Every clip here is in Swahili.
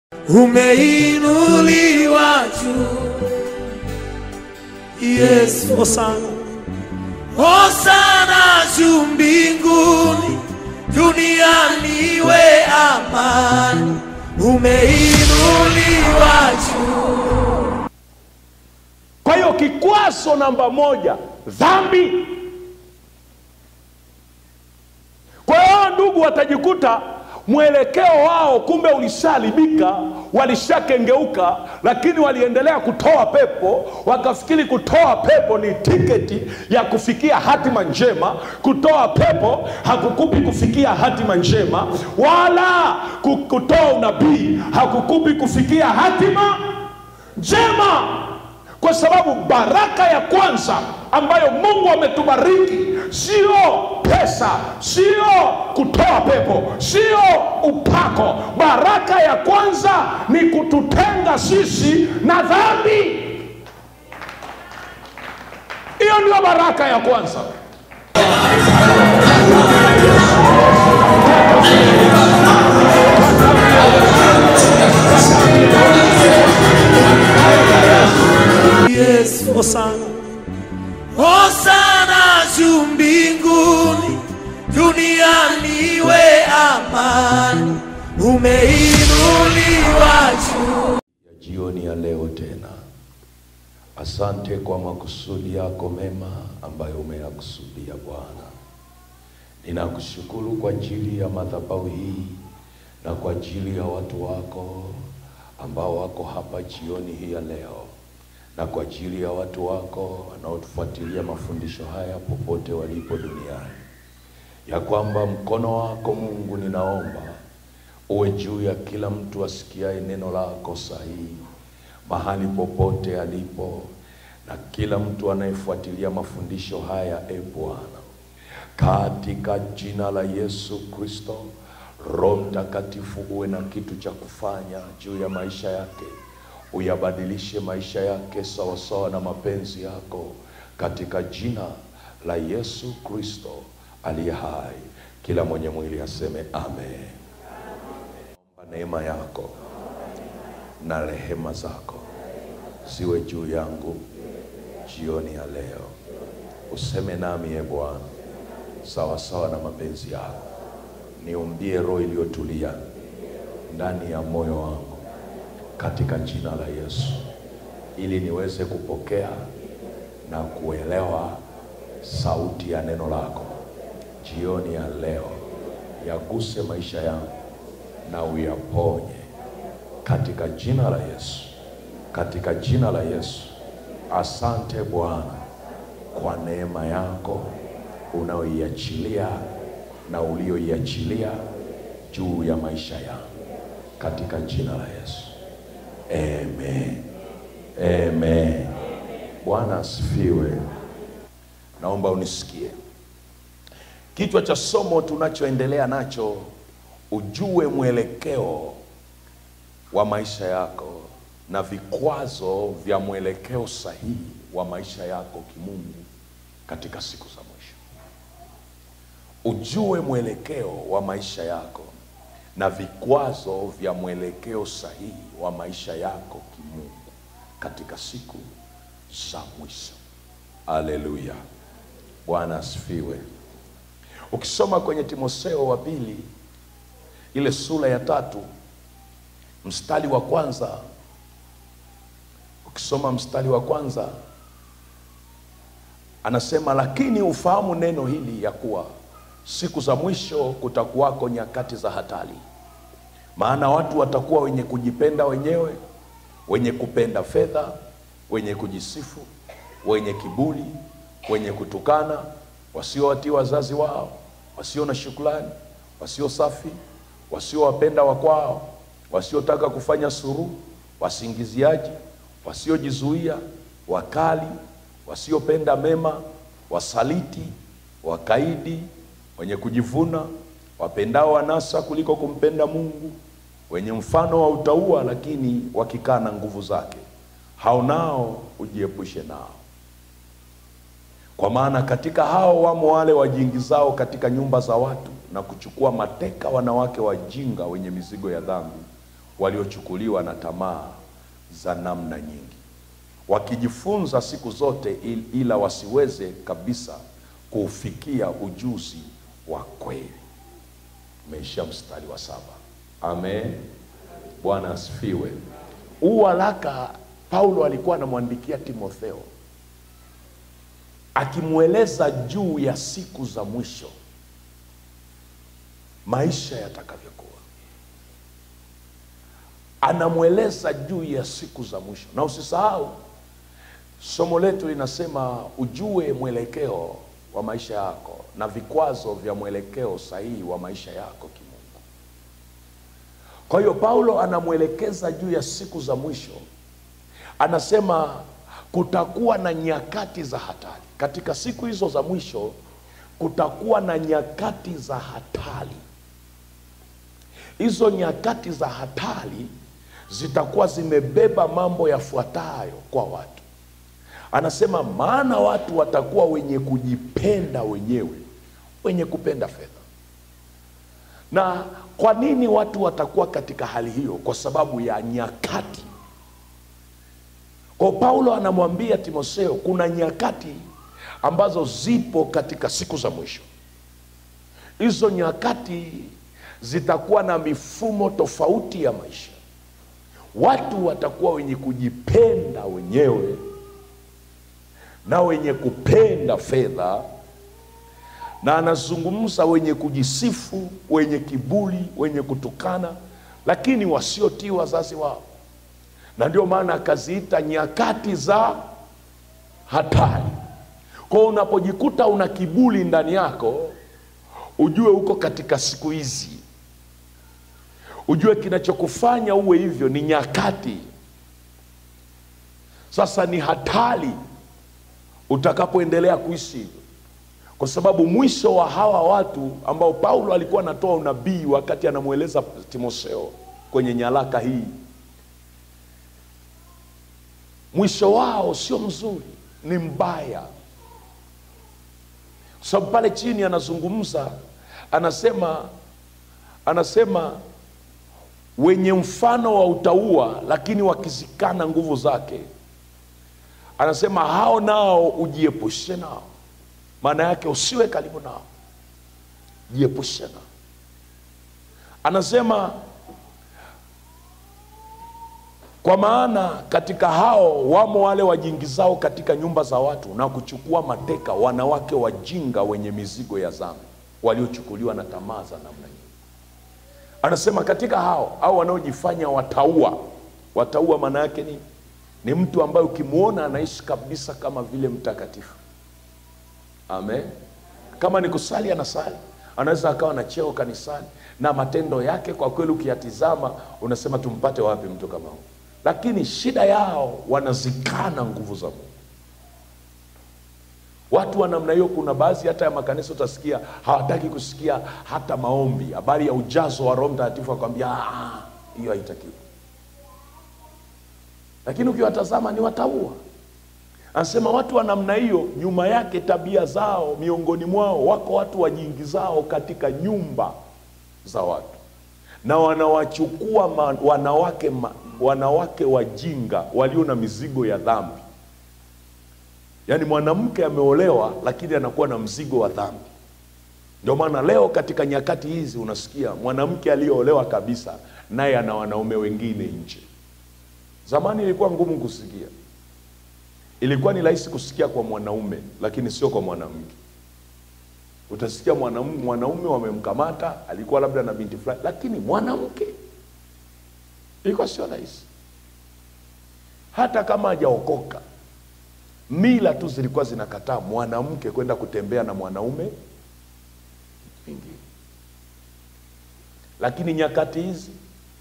umeinuliwa juu Yesu Hosana, Hosana juu mbinguni, duniani iwe amani, umeinuliwa juu. Kwa hiyo kikwazo namba moja, dhambi. Kwa hiyo ndugu watajikuta mwelekeo wao kumbe ulishalibika, walishakengeuka, lakini waliendelea kutoa pepo, wakafikiri kutoa pepo ni tiketi ya kufikia hatima njema. Kutoa pepo hakukupi kufikia hatima njema, wala ku- kutoa unabii hakukupi kufikia hatima njema kwa sababu baraka ya kwanza ambayo mungu ametubariki sio pesa sio kutoa pepo sio upako baraka ya kwanza ni kututenga sisi na dhambi hiyo ndio baraka ya kwanza Yesu Hosana, Hosana juu mbinguni, duniani iwe amani, umeinuliwa juu. ya jioni ya leo tena. Asante kwa makusudi yako mema ambayo umeyakusudia Bwana. Ninakushukuru kwa ajili ya madhabahu hii na kwa ajili ya watu wako ambao wako hapa jioni hii ya leo, na kwa ajili ya watu wako wanaotufuatilia mafundisho haya popote walipo duniani, ya kwamba mkono wako Mungu, ninaomba uwe juu ya kila mtu asikiaye neno lako sahihi mahali popote alipo, na kila mtu anayefuatilia mafundisho haya, e Bwana, katika jina la Yesu Kristo. Roho Mtakatifu, uwe na kitu cha kufanya juu ya maisha yake, uyabadilishe maisha yake sawasawa na mapenzi yako, katika jina la Yesu Kristo aliye hai. Kila mwenye mwili aseme amen. Naomba neema yako na rehema zako ziwe juu yangu jioni ya leo. Useme nami e Bwana, sawa sawa na mapenzi yako. Niumbie roho iliyotulia ndani ya moyo wangu katika jina la Yesu, ili niweze kupokea na kuelewa sauti ya neno lako jioni ya leo. Yaguse maisha yangu na uyaponye katika jina la Yesu, katika jina la Yesu. Asante Bwana kwa neema yako unaoiachilia na ulioiachilia juu ya maisha yangu katika jina la Yesu. Amen. Amen. Bwana asifiwe. Naomba unisikie. Kichwa cha somo tunachoendelea nacho, ujue mwelekeo wa maisha yako na vikwazo vya mwelekeo sahihi wa maisha yako kimungu katika siku za mwisho. Ujue mwelekeo wa maisha yako na vikwazo vya mwelekeo sahihi wa maisha yako kimungu katika siku za mwisho. Haleluya, Bwana asifiwe. Ukisoma kwenye Timotheo wa pili ile sura ya tatu mstari wa kwanza, ukisoma mstari wa kwanza anasema, lakini ufahamu neno hili ya kuwa siku za mwisho kutakuwako nyakati za hatari, maana watu watakuwa wenye kujipenda wenyewe, wenye kupenda fedha, wenye kujisifu, wenye kiburi, wenye kutukana, wasiowatii wazazi wao, wasio na shukrani, wasio safi, wasiowapenda wakwao, wasiotaka kufanya suluhu, wasingiziaji, wasiojizuia, wakali, wasiopenda mema, wasaliti, wakaidi, wenye kujivuna, wapendao anasa kuliko kumpenda Mungu, wenye mfano wa utauwa, lakini wakikaa na nguvu zake, hao nao ujiepushe nao. Kwa maana katika hao wamo wale wajiingizao katika nyumba za watu na kuchukua mateka wanawake wajinga wenye mizigo ya dhambi, waliochukuliwa na tamaa za namna nyingi, wakijifunza siku zote il- ila wasiweze kabisa kuufikia ujuzi wa kweli. Umeishia mstari wa saba. Amen. Bwana asifiwe. Huu waraka Paulo alikuwa anamwandikia Timotheo akimweleza juu ya siku za mwisho, maisha yatakavyokuwa. Anamweleza juu ya siku za mwisho, na usisahau somo letu linasema ujue mwelekeo wa maisha yako na vikwazo vya mwelekeo sahihi wa maisha yako kimungu. Kwa hiyo Paulo anamwelekeza juu ya siku za mwisho, anasema kutakuwa na nyakati za hatari. Katika siku hizo za mwisho kutakuwa na nyakati za hatari. Hizo nyakati za hatari zitakuwa zimebeba mambo yafuatayo kwa watu. Anasema maana watu watakuwa wenye kujipenda wenyewe, wenye kupenda fedha. Na kwa nini watu watakuwa katika hali hiyo? Kwa sababu ya nyakati. Kwa Paulo anamwambia Timotheo, kuna nyakati ambazo zipo katika siku za mwisho. Hizo nyakati zitakuwa na mifumo tofauti ya maisha. Watu watakuwa wenye kujipenda wenyewe na wenye kupenda fedha, na anazungumza wenye kujisifu, wenye kiburi, wenye kutukana, lakini wasiotii wazazi wao, na ndio maana akaziita nyakati za hatari. Kwa hiyo unapojikuta una kiburi ndani yako, ujue uko katika siku hizi, ujue kinachokufanya uwe hivyo ni nyakati. Sasa ni hatari utakapoendelea kuishi hivyo, kwa sababu mwisho wa hawa watu ambao Paulo alikuwa anatoa unabii wakati anamweleza Timotheo kwenye nyaraka hii, mwisho wao sio mzuri, ni mbaya. Kwa sababu pale chini anazungumza, anasema anasema wenye mfano wa utauwa, lakini wakizikana nguvu zake anasema hao nao ujiepushe nao. Maana yake usiwe karibu nao, jiepushe nao. Anasema kwa maana katika hao wamo wale wajiingizao katika nyumba za watu na kuchukua mateka wanawake wajinga wenye mizigo ya dhambi, waliochukuliwa na tamaa za namna nyingi. Anasema katika hao au wanaojifanya wataua. Wataua maana yake nini? ni mtu ambaye ukimwona anaishi kabisa kama vile mtakatifu. Amen. Kama ni kusali anasali, anaweza akawa na cheo kanisani na matendo yake kwa kweli ukiyatizama unasema tumpate wapi mtu kama huyu? Lakini shida yao wanazikana nguvu za Mungu. Watu wa namna hiyo, kuna baadhi hata ya makanisa utasikia hawataki kusikia hata maombi, habari ya ujazo wa Roho Mtakatifu, akwambia "Ah, hiyo haitakiwi lakini ukiwatazama ni wataua. Anasema watu wa namna hiyo, nyuma yake tabia zao, miongoni mwao wako watu wajiingizao katika nyumba za watu na wanawachukua ma, wanawake, ma, wanawake wajinga walio na mizigo ya dhambi. Yaani mwanamke ameolewa, lakini anakuwa na mzigo wa dhambi. Ndio maana leo katika nyakati hizi unasikia mwanamke aliyeolewa kabisa, naye ana wanaume wengine nje. Zamani ilikuwa ngumu kusikia, ilikuwa ni rahisi kusikia kwa mwanaume, lakini sio kwa mwanamke. Utasikia mwanaume, mwanaume wamemkamata, alikuwa labda na binti fulani, lakini mwanamke ilikuwa sio rahisi, hata kama hajaokoka. Mila tu zilikuwa zinakataa mwanamke kwenda kutembea na mwanaume mwingine, lakini nyakati hizi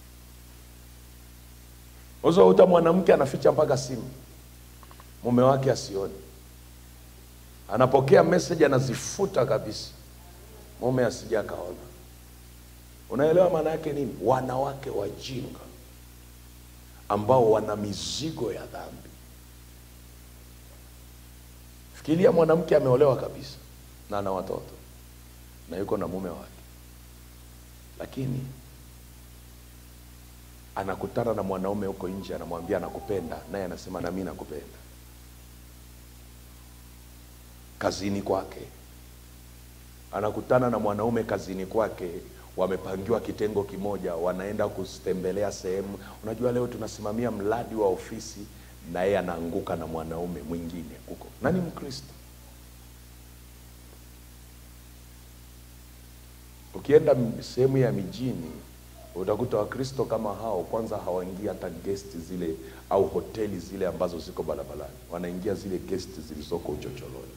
uta mwanamke anaficha mpaka simu mume wake asione, anapokea message anazifuta kabisa, mume asija akaona. Unaelewa maana yake nini? Wanawake wajinga ambao wana mizigo ya dhambi. Fikiria mwanamke ameolewa kabisa na ana watoto na yuko na mume wake, lakini anakutana na mwanaume huko nje anamwambia anakupenda naye anasema nami nakupenda kazini kwake anakutana na mwanaume kazini kwake wamepangiwa kitengo kimoja wanaenda kutembelea sehemu unajua leo tunasimamia mradi wa ofisi na yeye anaanguka na mwanaume mwingine huko nani mkristo ukienda m- sehemu ya mijini utakuta wakristo kama hao kwanza hawaingii hata gesti zile au hoteli zile ambazo ziko barabarani wanaingia zile gesti zilizoko uchochoroni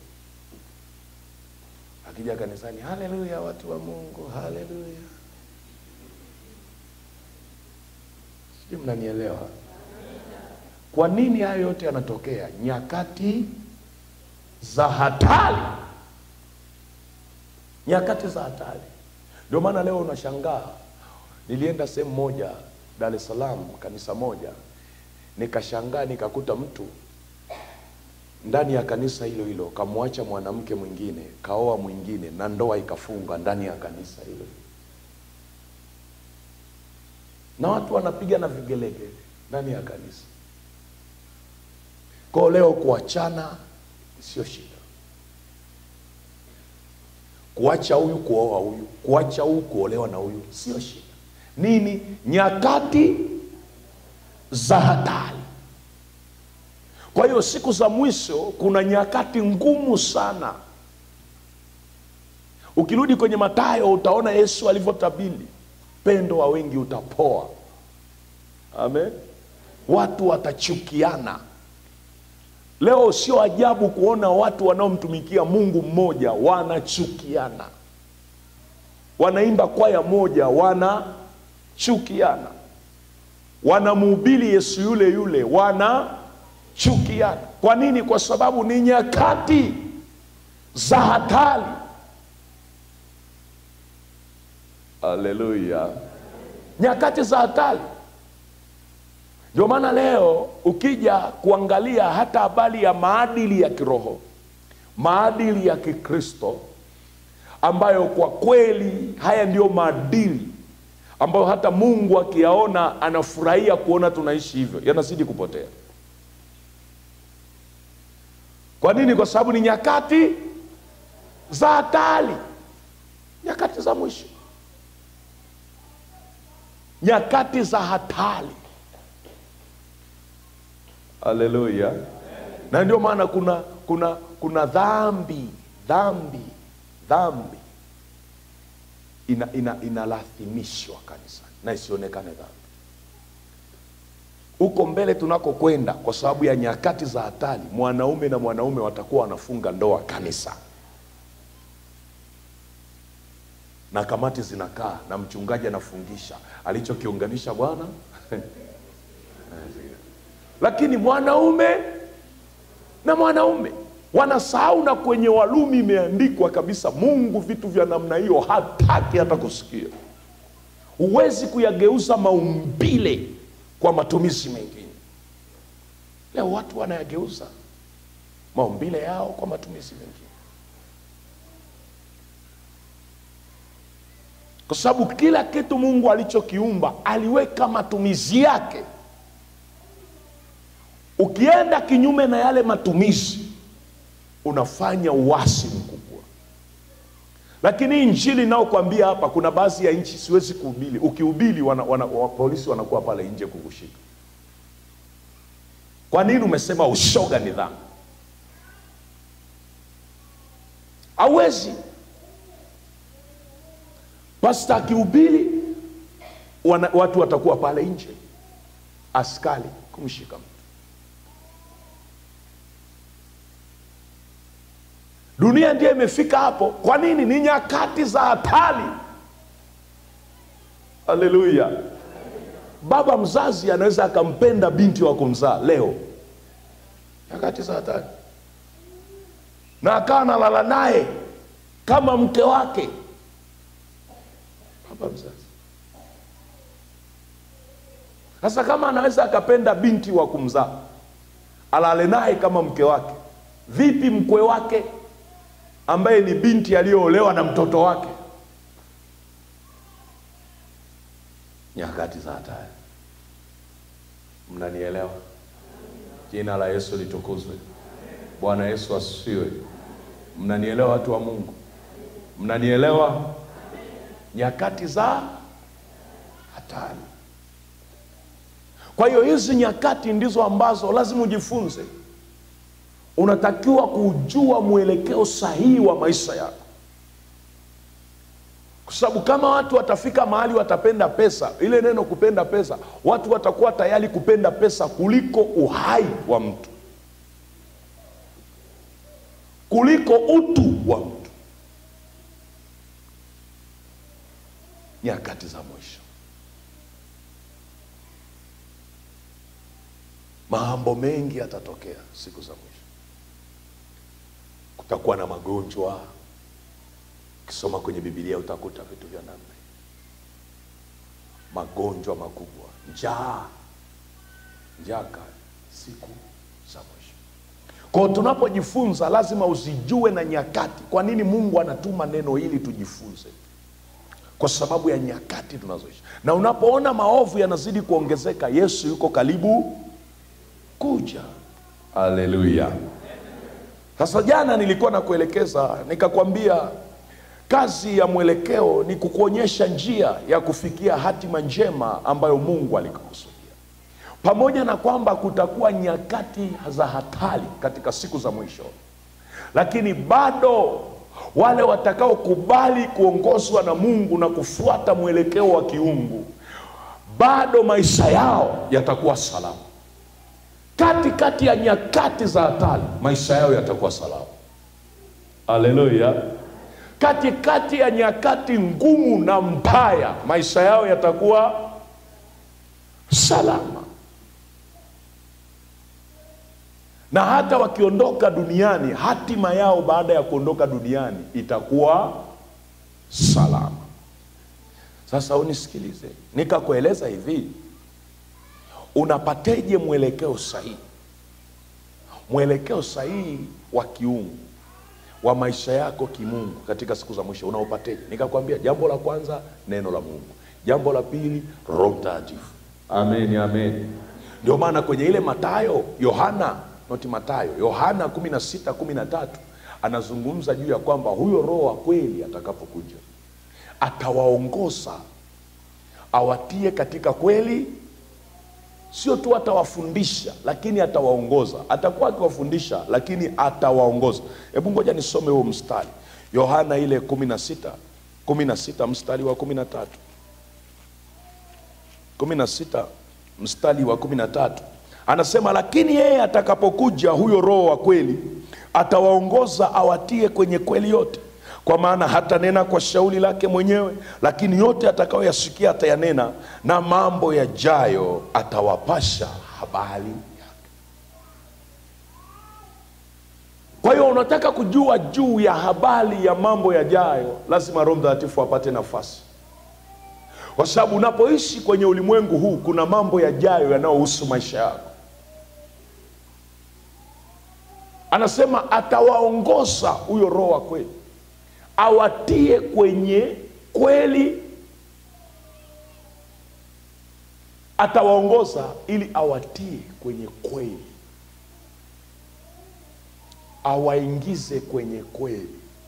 akija kanisani haleluya watu wa mungu haleluya sijui mnanielewa kwa nini hayo yote yanatokea nyakati za hatari nyakati za hatari ndio maana leo unashangaa nilienda sehemu moja dar es salaam kanisa moja nikashangaa nikakuta mtu ndani ya kanisa hilo hilo kamwacha mwanamke mwingine kaoa mwingine na ndoa ikafunga ndani ya kanisa hilo na watu wanapiga na vigelegele ndani ya kanisa kwao leo kuachana sio shida kuacha huyu kuoa huyu kuacha huyu kuolewa na huyu sio shida nini nyakati za hatari kwa hiyo siku za mwisho kuna nyakati ngumu sana ukirudi kwenye matayo utaona yesu alivyotabili pendo wa wengi utapoa amen watu watachukiana leo sio ajabu kuona watu wanaomtumikia mungu mmoja wanachukiana wanaimba kwaya moja wanachukiana wanamhubiri yesu yule yule wanachukiana kwa nini kwa sababu ni nyakati za hatari haleluya nyakati za hatari ndio maana leo ukija kuangalia hata habari ya maadili ya kiroho maadili ya kikristo ambayo kwa kweli haya ndiyo maadili ambayo hata mungu akiyaona anafurahia kuona tunaishi hivyo yanazidi kupotea kwa nini kwa sababu ni nyakati za hatari nyakati za mwisho nyakati za hatari haleluya na ndio maana kuna kuna kuna dhambi dhambi dhambi ina ina inalathimishwa kanisani na isionekane dhambi huko mbele tunakokwenda kwa sababu ya nyakati za hatari mwanaume na mwanaume watakuwa wanafunga ndoa kanisa na kamati zinakaa na mchungaji anafungisha alichokiunganisha bwana lakini mwanaume na mwanaume wanasahau na kwenye walumi imeandikwa kabisa mungu vitu vya namna hiyo hataki hata kusikia huwezi kuyageuza maumbile kwa matumizi mengine leo watu wanayageuza maumbile yao kwa matumizi mengine kwa sababu kila kitu mungu alichokiumba aliweka matumizi yake ukienda kinyume na yale matumizi unafanya uasi mkubwa lakini hii injili inayokwambia hapa kuna baadhi ya nchi siwezi kuhubiri ukihubiri wana, wana, wa, polisi wanakuwa pale nje kukushika kwa nini umesema ushoga ni dhambi hauwezi pasta akihubiri wana- watu watakuwa pale nje askari kumshika mtu dunia ndiyo imefika hapo kwa nini ni nyakati za hatari haleluya baba mzazi anaweza akampenda binti wa kumzaa leo nyakati za hatari na akawa analala naye kama mke wake baba mzazi sasa kama anaweza akapenda binti wa kumzaa alale naye kama mke wake vipi mkwe wake ambaye ni binti aliyoolewa na mtoto wake nyakati za hatari Mnanielewa? Jina la Yesu litukuzwe. Bwana Yesu asifiwe. Mnanielewa watu wa Mungu? Mnanielewa? Nyakati za hatari. Kwa hiyo hizi nyakati ndizo ambazo lazima ujifunze. Unatakiwa kujua mwelekeo sahihi wa maisha yako, kwa sababu kama watu watafika mahali watapenda pesa, ile neno kupenda pesa, watu watakuwa tayari kupenda pesa kuliko uhai wa mtu, kuliko utu wa mtu. Nyakati za mwisho, mambo mengi yatatokea siku za mwisho. Kutakuwa na magonjwa. Ukisoma kwenye Biblia utakuta vitu vya namna hii, magonjwa makubwa, njaa, njaa kali, siku za mwisho. Kwa hiyo tunapojifunza, lazima uzijue na nyakati. Kwa nini Mungu anatuma neno hili tujifunze? Kwa sababu ya nyakati tunazoishi, na unapoona maovu yanazidi kuongezeka, Yesu yuko karibu kuja. Haleluya! Sasa jana nilikuwa nakuelekeza nikakwambia, kazi ya mwelekeo ni kukuonyesha njia ya kufikia hatima njema ambayo Mungu alikukusudia. Pamoja na kwamba kutakuwa nyakati za hatari katika siku za mwisho, lakini bado wale watakaokubali kuongozwa na Mungu na kufuata mwelekeo wa kiungu, bado maisha yao yatakuwa salama katikati kati ya nyakati za hatari maisha yao yatakuwa salama. Haleluya! Katikati ya nyakati ngumu na mbaya maisha yao yatakuwa salama, na hata wakiondoka duniani, hatima yao baada ya kuondoka duniani itakuwa salama. Sasa unisikilize, nikakueleza hivi Unapateje mwelekeo sahihi? Mwelekeo sahihi wa kiungu wa maisha yako kimungu katika siku za mwisho unaopateje? Nikakwambia jambo la kwanza, neno la Mungu. Jambo la pili, Roho Mtakatifu. Amen, amen. Ndio maana kwenye ile Mathayo, Yohana noti Mathayo, Yohana kumi na sita kumi na tatu anazungumza juu ya kwamba huyo Roho wa kweli atakapokuja atawaongoza awatie katika kweli sio tu atawafundisha, lakini atawaongoza. Atakuwa akiwafundisha, lakini atawaongoza. Hebu ngoja nisome huo mstari, Yohana ile kumi na sita kumi na sita mstari wa kumi na tatu kumi na sita mstari wa kumi na tatu anasema, lakini yeye atakapokuja huyo Roho wa kweli atawaongoza awatie kwenye kweli yote kwa maana hatanena kwa shauri lake mwenyewe, lakini yote atakayoyasikia atayanena, na mambo yajayo atawapasha habari yake. Kwa hiyo unataka kujua juu ya habari ya mambo yajayo, lazima Roho Mtakatifu apate nafasi, kwa sababu unapoishi kwenye ulimwengu huu kuna mambo yajayo yanayohusu maisha yako. Anasema atawaongoza huyo Roho wa kweli awatie kwenye kweli, atawaongoza ili awatie kwenye kweli, awaingize kwenye kweli.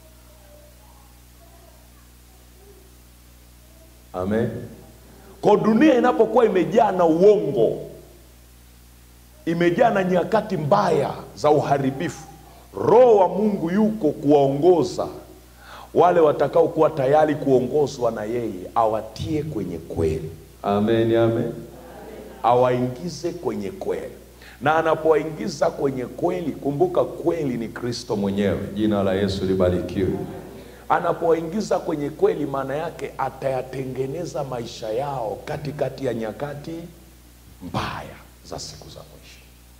Amen. Kwa dunia inapokuwa imejaa na uongo, imejaa na nyakati mbaya za uharibifu, Roho wa Mungu yuko kuwaongoza wale watakaokuwa tayari kuongozwa na yeye, awatie kwenye kweli. Amen, amen. Awaingize kwenye kweli, na anapowaingiza kwenye kweli, kumbuka kweli ni Kristo mwenyewe. Jina la Yesu libarikiwe. Anapowaingiza kwenye kweli, maana yake atayatengeneza maisha yao katikati kati ya nyakati mbaya za siku za mwisho.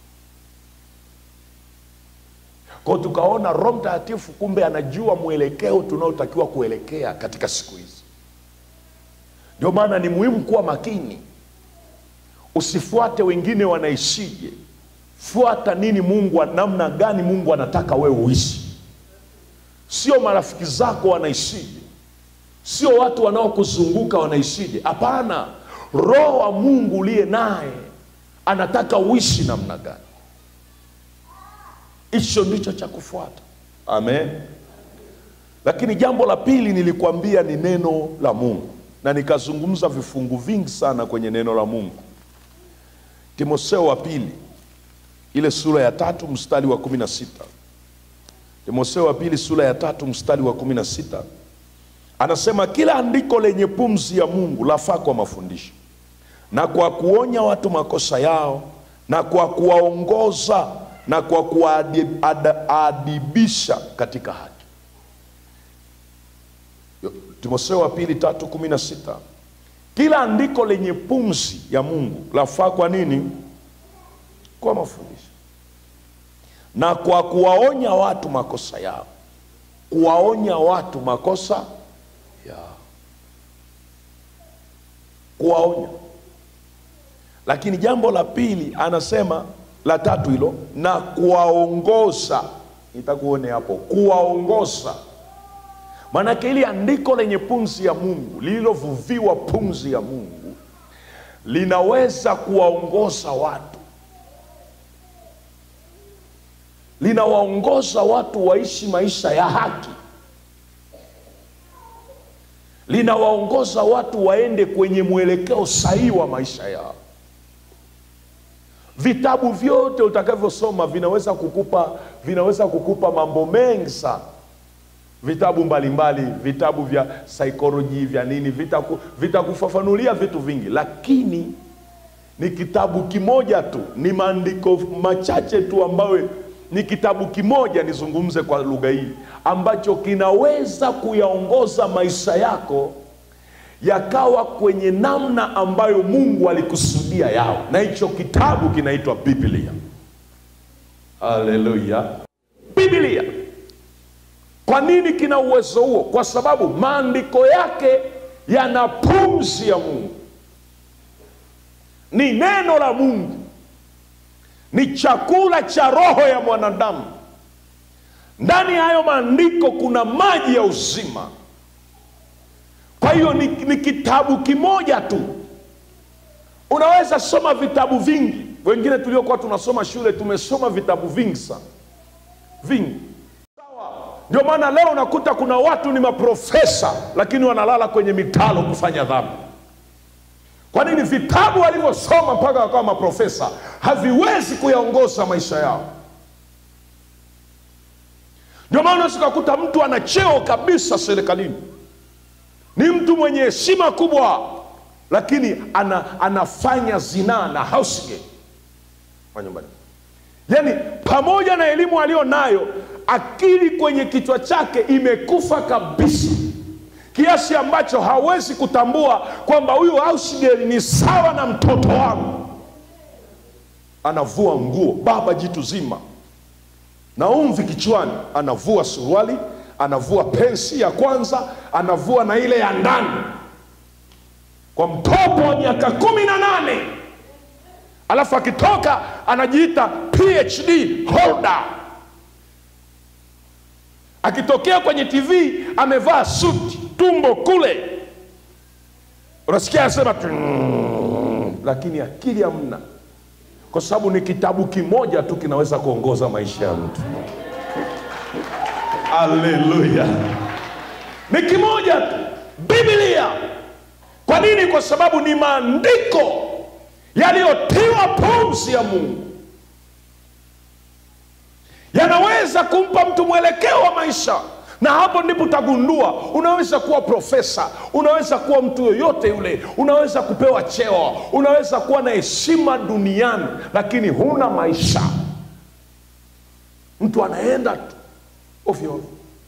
Kwa tukaona Roho Mtakatifu kumbe anajua mwelekeo tunaotakiwa kuelekea katika siku hizi. Ndio maana ni muhimu kuwa makini, usifuate wengine wanaishije, fuata nini Mungu, namna gani Mungu anataka wewe uishi. Sio marafiki zako wanaishije, sio watu wanaokuzunguka wanaishije. Hapana, Roho wa Mungu uliye naye anataka uishi namna gani hicho ndicho cha kufuata amen lakini jambo la pili nilikwambia ni neno la mungu na nikazungumza vifungu vingi sana kwenye neno la mungu timotheo wa pili ile sura ya tatu mstari wa kumi na sita timotheo wa pili sura ya tatu mstari wa kumi na sita anasema kila andiko lenye pumzi ya mungu lafaa kwa mafundisho na kwa kuonya watu makosa yao na kwa kuwaongoza na kwa kuwaadibisha katika haki Yo- timotheo wa pili tatu kumi na sita kila andiko lenye pumzi ya mungu lafaa kwa nini kwa mafundisho na kwa kuwaonya watu makosa yao kuwaonya watu makosa yao kuwaonya lakini jambo la pili anasema la tatu hilo na kuwaongoza nitakuone hapo kuwaongoza maanake ili andiko lenye pumzi ya mungu lililovuviwa pumzi ya mungu linaweza kuwaongoza watu linawaongoza watu waishi maisha ya haki linawaongoza watu waende kwenye mwelekeo sahihi wa maisha yao vitabu vyote utakavyosoma vinaweza kukupa vinaweza kukupa mambo mengi sana vitabu mbalimbali vitabu vya saikoloji vya nini vitaku- vitakufafanulia vitu vingi lakini ni kitabu kimoja tu ni maandiko machache tu ambayo ni kitabu kimoja nizungumze kwa lugha hii ambacho kinaweza kuyaongoza maisha yako yakawa kwenye namna ambayo mungu alikusudia yao na hicho kitabu kinaitwa biblia haleluya biblia kwa nini kina uwezo huo kwa sababu maandiko yake yana pumzi ya mungu ni neno la mungu ni chakula cha roho ya mwanadamu ndani ya hayo maandiko kuna maji ya uzima kwa hiyo ni, ni kitabu kimoja tu unaweza soma vitabu vingi wengine tuliokuwa tunasoma shule tumesoma vitabu vingi sana vingi ndio maana leo unakuta kuna watu ni maprofesa lakini wanalala kwenye mitalo kufanya dhambi kwa nini vitabu walivyosoma mpaka wakawa maprofesa haviwezi kuyaongoza maisha yao ndio maana unaweza ukakuta mtu ana cheo kabisa serikalini ni mtu mwenye heshima kubwa lakini ana, anafanya zinaa na housegate kwa nyumbani yaani pamoja na elimu aliyo nayo akili kwenye kichwa chake imekufa kabisa kiasi ambacho hawezi kutambua kwamba huyu housegirl ni sawa na mtoto wangu anavua nguo baba jitu zima na umvi kichwani anavua suruali anavua pensi ya kwanza anavua na ile ya ndani kwa mtoto wa miaka kumi na nane alafu akitoka anajiita phd holder akitokea kwenye tv amevaa suti tumbo kule unasikia anasema "Mm", lakini akili hamna kwa sababu ni kitabu kimoja tu kinaweza kuongoza maisha ya mtu haleluya ni kimoja tu biblia kwa nini kwa sababu ni maandiko yaliyotiwa pumzi ya mungu yanaweza kumpa mtu mwelekeo wa maisha na hapo ndipo utagundua unaweza kuwa profesa unaweza kuwa mtu yoyote yule unaweza kupewa cheo unaweza kuwa na heshima duniani lakini huna maisha mtu anaenda tu ovyo ovyo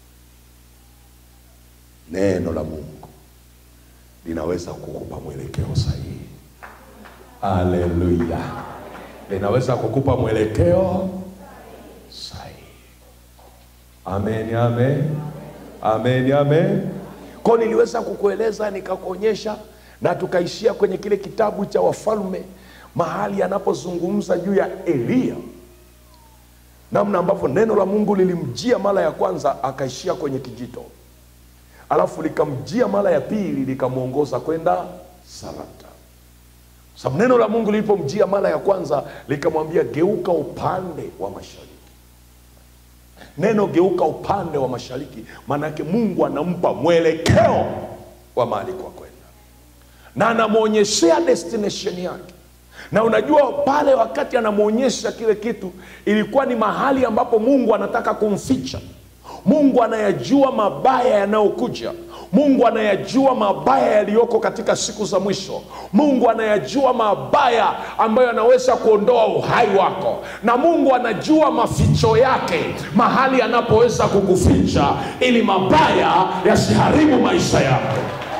neno la mungu linaweza kukupa mwelekeo sahihi haleluya linaweza kukupa mwelekeo sahihi amen amen amen amen ko niliweza kukueleza nikakuonyesha na tukaishia kwenye kile kitabu cha wafalme mahali anapozungumza juu ya eliya namna ambavyo neno la mungu lilimjia mara ya kwanza akaishia kwenye kijito alafu likamjia mara ya pili likamwongoza kwenda sarata sababu neno la mungu lilipomjia mara ya kwanza likamwambia geuka upande wa mashariki neno geuka upande wa mashariki maanake mungu anampa mwelekeo wa mahali kwa kwenda na anamwonyeshea destination yake na unajua pale wakati anamwonyesha kile kitu ilikuwa ni mahali ambapo mungu anataka kumficha mungu anayajua mabaya yanayokuja mungu anayajua mabaya yaliyoko katika siku za mwisho mungu anayajua mabaya ambayo yanaweza kuondoa uhai wako na mungu anajua maficho yake mahali anapoweza kukuficha ili mabaya yasiharibu maisha yako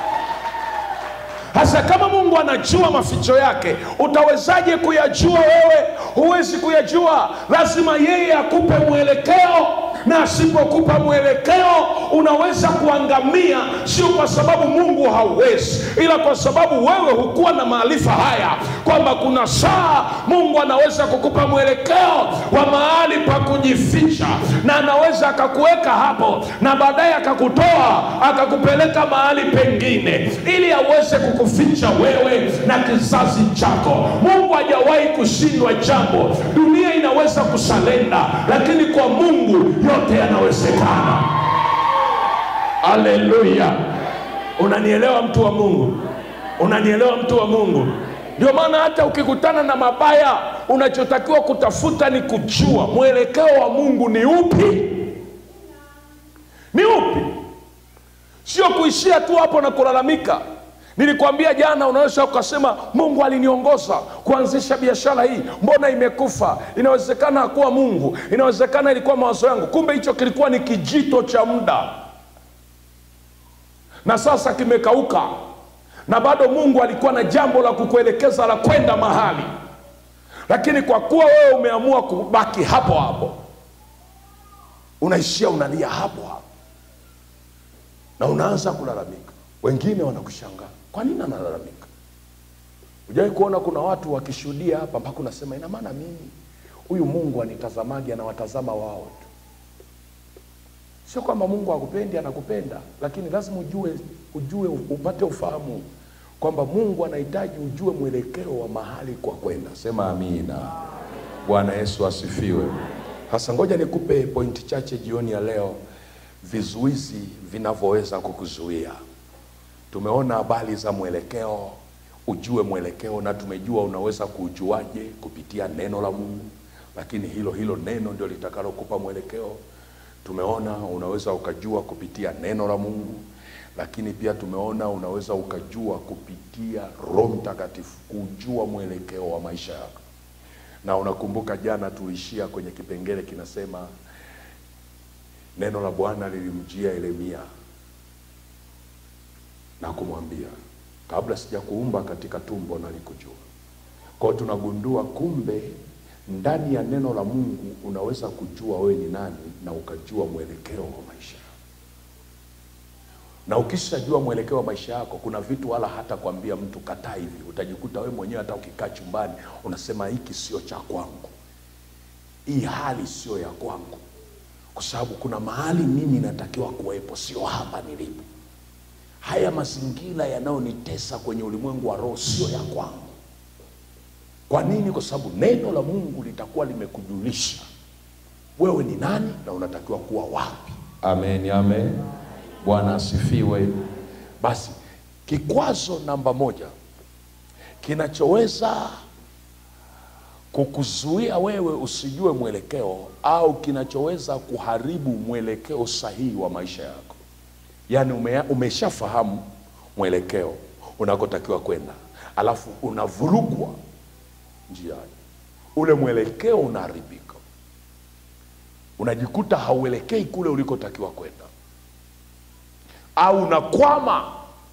hasa kama mungu anajua maficho yake utawezaje kuyajua wewe huwezi kuyajua lazima yeye akupe mwelekeo na asipokupa mwelekeo unaweza kuangamia sio kwa sababu mungu hauwezi ila kwa sababu wewe hukuwa na maarifa haya kwamba kuna saa mungu anaweza kukupa mwelekeo wa mahali pa kujificha na anaweza akakuweka hapo na baadaye akakutoa akakupeleka mahali pengine ili aweze kukuficha wewe na kizazi chako mungu hajawahi kushindwa jambo dunia inaweza kusalenda lakini kwa mungu yote yanawezekana aleluya unanielewa mtu wa mungu unanielewa mtu wa mungu ndio maana hata ukikutana na mabaya unachotakiwa kutafuta ni kujua mwelekeo wa mungu ni upi ni upi sio kuishia tu hapo na kulalamika nilikwambia jana unaweza ukasema mungu aliniongoza kuanzisha biashara hii mbona imekufa inawezekana hakuwa mungu inawezekana ilikuwa mawazo yangu kumbe hicho kilikuwa ni kijito cha muda na sasa kimekauka na bado mungu alikuwa na jambo la kukuelekeza la kwenda mahali lakini kwa kuwa wewe umeamua kubaki hapo hapo unaishia unalia hapo hapo na unaanza kulalamika wengine wanakushangaa kwa nini analalamika ujawai kuona kuna watu wakishuhudia hapa mpaka unasema ina maana mimi huyu mungu anitazamaji anawatazama wao tu sio kwamba mungu akupendi anakupenda lakini lazima ujue ujue upate ufahamu kwamba mungu anahitaji ujue mwelekeo wa mahali kwa kwenda sema amina bwana yesu asifiwe hasa ngoja nikupe pointi chache jioni ya leo vizuizi vinavyoweza kukuzuia tumeona habari za mwelekeo ujue mwelekeo na tumejua unaweza kuujuaje kupitia neno la mungu lakini hilo hilo neno ndio litakalokupa mwelekeo tumeona unaweza ukajua kupitia neno la mungu lakini pia tumeona unaweza ukajua kupitia roho mtakatifu kujua mwelekeo wa maisha yako na unakumbuka jana tuishia kwenye kipengele kinasema neno la bwana lilimjia yeremia na kumwambia kabla sijakuumba katika tumbo nalikujua kwao tunagundua kumbe ndani ya neno la mungu unaweza kujua wewe ni nani na ukajua mwelekeo wa maisha yako na ukishajua mwelekeo wa maisha yako kuna vitu wala hata kwambia mtu kataa hivi utajikuta wewe mwenyewe hata ukikaa chumbani unasema hiki sio cha kwangu hii hali sio ya kwangu kwa sababu kuna mahali mimi natakiwa kuwepo sio hapa nilipo haya mazingira yanayonitesa kwenye ulimwengu wa roho sio ya kwangu kwa nini kwa sababu neno la mungu litakuwa limekujulisha wewe ni nani na unatakiwa kuwa wapi amen amen bwana asifiwe basi kikwazo namba moja kinachoweza kukuzuia wewe usijue mwelekeo au kinachoweza kuharibu mwelekeo sahihi wa maisha yako yaani ume, umeshafahamu mwelekeo unakotakiwa kwenda alafu unavurugwa njiani ule mwelekeo unaharibika unajikuta hauelekei kule ulikotakiwa kwenda au unakwama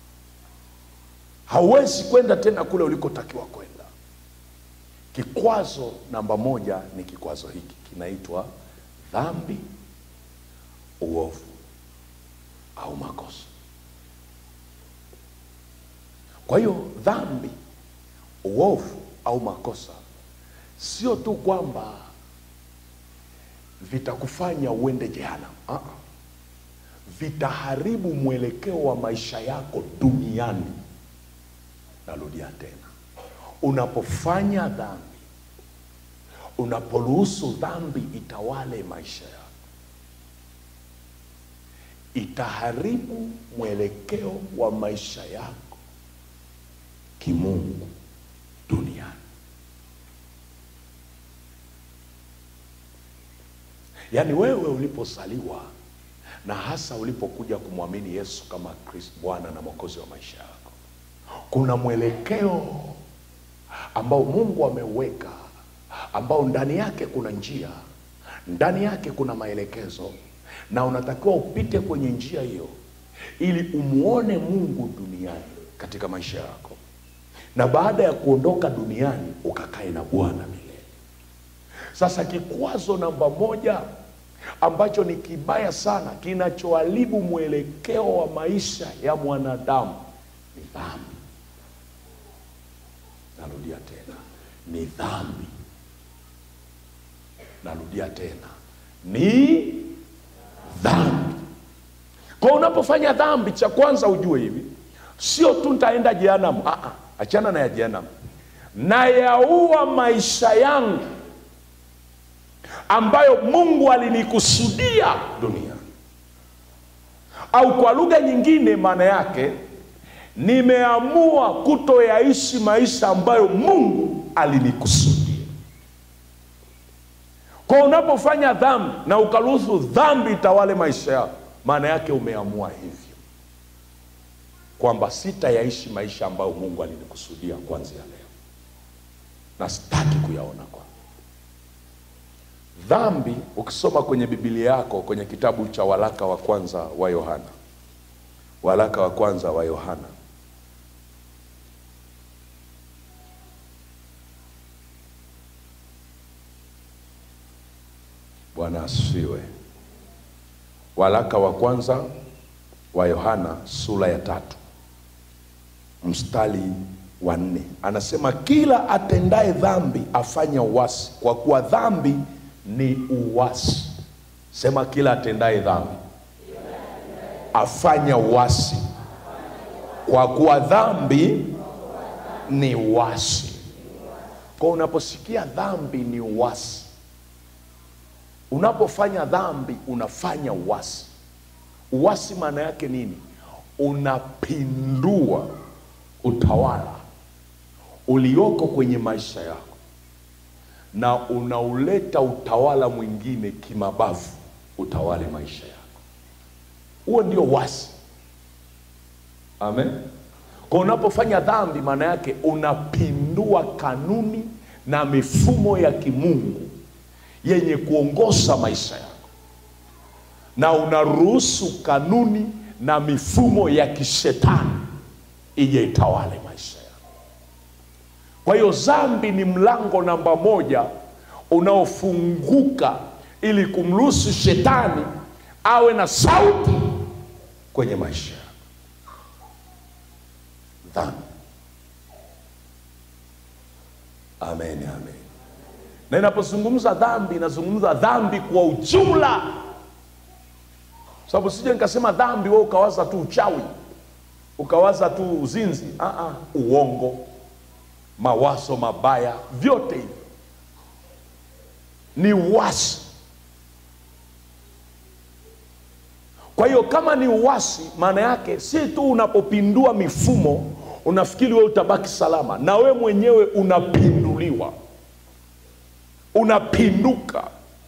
hauwezi kwenda tena kule ulikotakiwa kwenda kikwazo namba moja ni kikwazo hiki kinaitwa dhambi uovu au makosa kwa hiyo dhambi uovu au makosa sio tu kwamba vitakufanya uende jehanamu uh-uh. vitaharibu mwelekeo wa maisha yako duniani narudia tena unapofanya dhambi unaporuhusu dhambi itawale maisha yako itaharibu mwelekeo wa maisha yako kimungu duniani yaani wewe ulipozaliwa na hasa ulipokuja kumwamini yesu kama kristo bwana na mwokozi wa maisha yako kuna mwelekeo ambao mungu ameuweka ambao ndani yake kuna njia ndani yake kuna maelekezo na unatakiwa upite kwenye njia hiyo ili umuone mungu duniani katika maisha yako na baada ya kuondoka duniani ukakae na bwana milele sasa kikwazo namba moja ambacho ni kibaya sana kinachoharibu mwelekeo wa maisha ya mwanadamu ni dhambi narudia tena ni dhambi narudia tena ni dhambi kwa unapofanya dhambi cha kwanza ujue hivi sio tu ntaenda jehanamu Ah, ah, achana na ya jehanamu nayaua maisha yangu ambayo mungu alinikusudia duniani au kwa lugha nyingine maana yake nimeamua kutoyaishi maisha ambayo mungu alinikusudia kwa unapofanya dhambi na ukaruhusu dhambi itawale maisha yako maana yake umeamua hivyo kwamba sitayaishi maisha ambayo mungu alinikusudia kuanzia leo na sitaki kuyaona kwa dhambi ukisoma kwenye bibilia yako kwenye kitabu cha waraka wa kwanza wa yohana waraka wa kwanza wa yohana bwana asifiwe waraka wa kwanza wa yohana sura ya tatu mstari wa nne anasema kila atendaye dhambi afanya uwasi kwa kuwa dhambi ni uwasi sema kila atendaye dhambi afanya uwasi kwa kuwa dhambi ni uwasi kwa unaposikia dhambi ni uwasi unapofanya dhambi unafanya uwasi uwasi maana yake nini unapindua utawala ulioko kwenye maisha yako na unauleta utawala mwingine kimabavu utawale maisha yako huo ndio wasi amen kwa unapofanya dhambi maana yake unapindua kanuni na mifumo ya kimungu yenye kuongoza maisha yako na unaruhusu kanuni na mifumo ya kishetani ije itawale maisha yako kwa hiyo dhambi ni mlango namba moja unaofunguka ili kumruhusu shetani awe na sauti kwenye maisha yako dhambi amen amen na inapozungumza dhambi inazungumza dhambi kwa ujumla sababu sije nikasema dhambi we ukawaza tu uchawi ukawaza tu uzinzi uh-uh. uongo mawazo mabaya vyote hivi ni uwasi kwa hiyo kama ni uwasi maana yake si tu unapopindua mifumo unafikiri we utabaki salama na we mwenyewe unapinduliwa unapinduka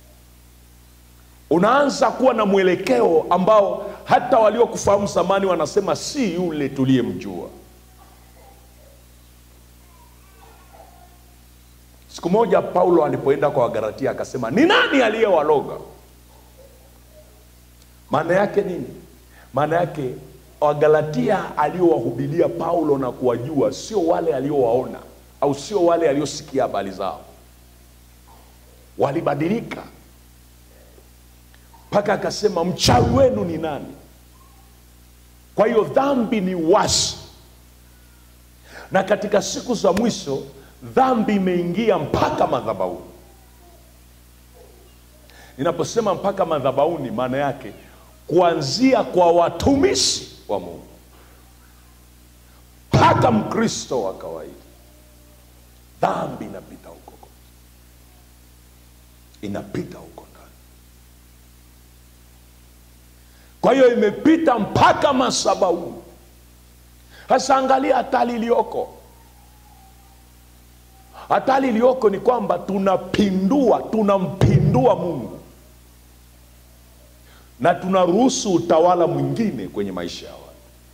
unaanza kuwa na mwelekeo ambao hata waliokufahamu zamani wanasema si yule tuliyemjua siku moja paulo alipoenda kwa wagalatia akasema ni nani aliyewaloga maana yake nini maana yake wagalatia aliowahubilia paulo na kuwajua sio wale aliowaona au sio wale aliosikia habari zao walibadilika mpaka akasema mchawi wenu ni nani kwa hiyo dhambi ni wasi na katika siku za mwisho dhambi imeingia mpaka madhabauni ninaposema mpaka madhabauni maana yake kuanzia kwa watumishi wa mungu mpaka mkristo wa kawaida dhambi inapita huko inapita huko ndani kwa hiyo imepita mpaka masabauni sasa angalia hatari iliyoko hatari iliyoko ni kwamba tunapindua tunampindua mungu na tunaruhusu utawala mwingine kwenye maisha ya watu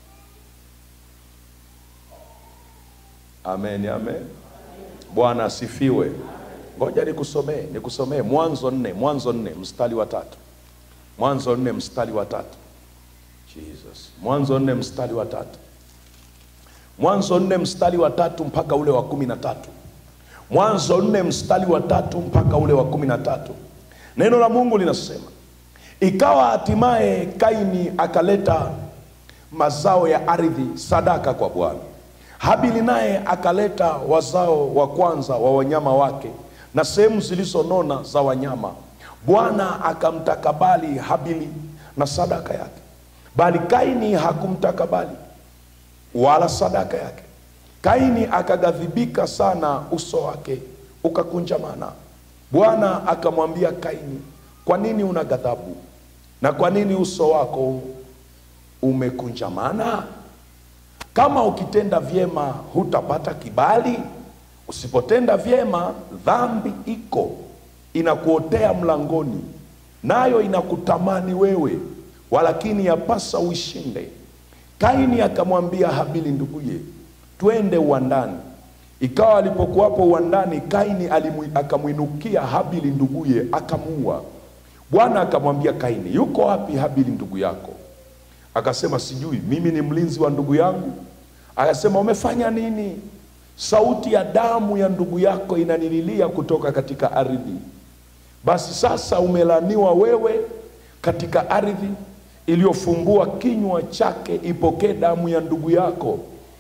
amen amen bwana asifiwe ngoja nikusomee nikusomee mwanzo nne mwanzo nne mstari wa tatu mwanzo nne mstari wa tatu jesus mwanzo nne mstari wa tatu mwanzo nne mstari wa tatu mpaka ule wa kumi na tatu mwanzo nne mstari wa tatu mpaka ule wa kumi na tatu neno la mungu linasema ikawa hatimaye kaini akaleta mazao ya ardhi sadaka kwa bwana habili naye akaleta wazao wa kwanza wa wanyama wake na sehemu zilizonona za wanyama bwana akamtakabali habili na sadaka yake bali kaini hakumtakabali wala sadaka yake kaini akaghadhibika sana uso wake ukakunjamana bwana akamwambia kaini kwa nini una ghadhabu na kwa nini uso wako umekunjamana kama ukitenda vyema hutapata kibali usipotenda vyema dhambi iko inakuotea mlangoni nayo inakutamani wewe walakini yapasa uishinde kaini akamwambia habili nduguye twende uwandani ikawa alipokuwapo uwandani kaini alimu- akamwinukia habili nduguye akamuua bwana akamwambia kaini yuko wapi habili ndugu yako akasema sijui mimi ni mlinzi wa ndugu yangu akasema umefanya nini sauti ya damu ya ndugu yako inanililia kutoka katika ardhi basi sasa umelaniwa wewe katika ardhi iliyofumbua kinywa chake ipokee damu ya ndugu yako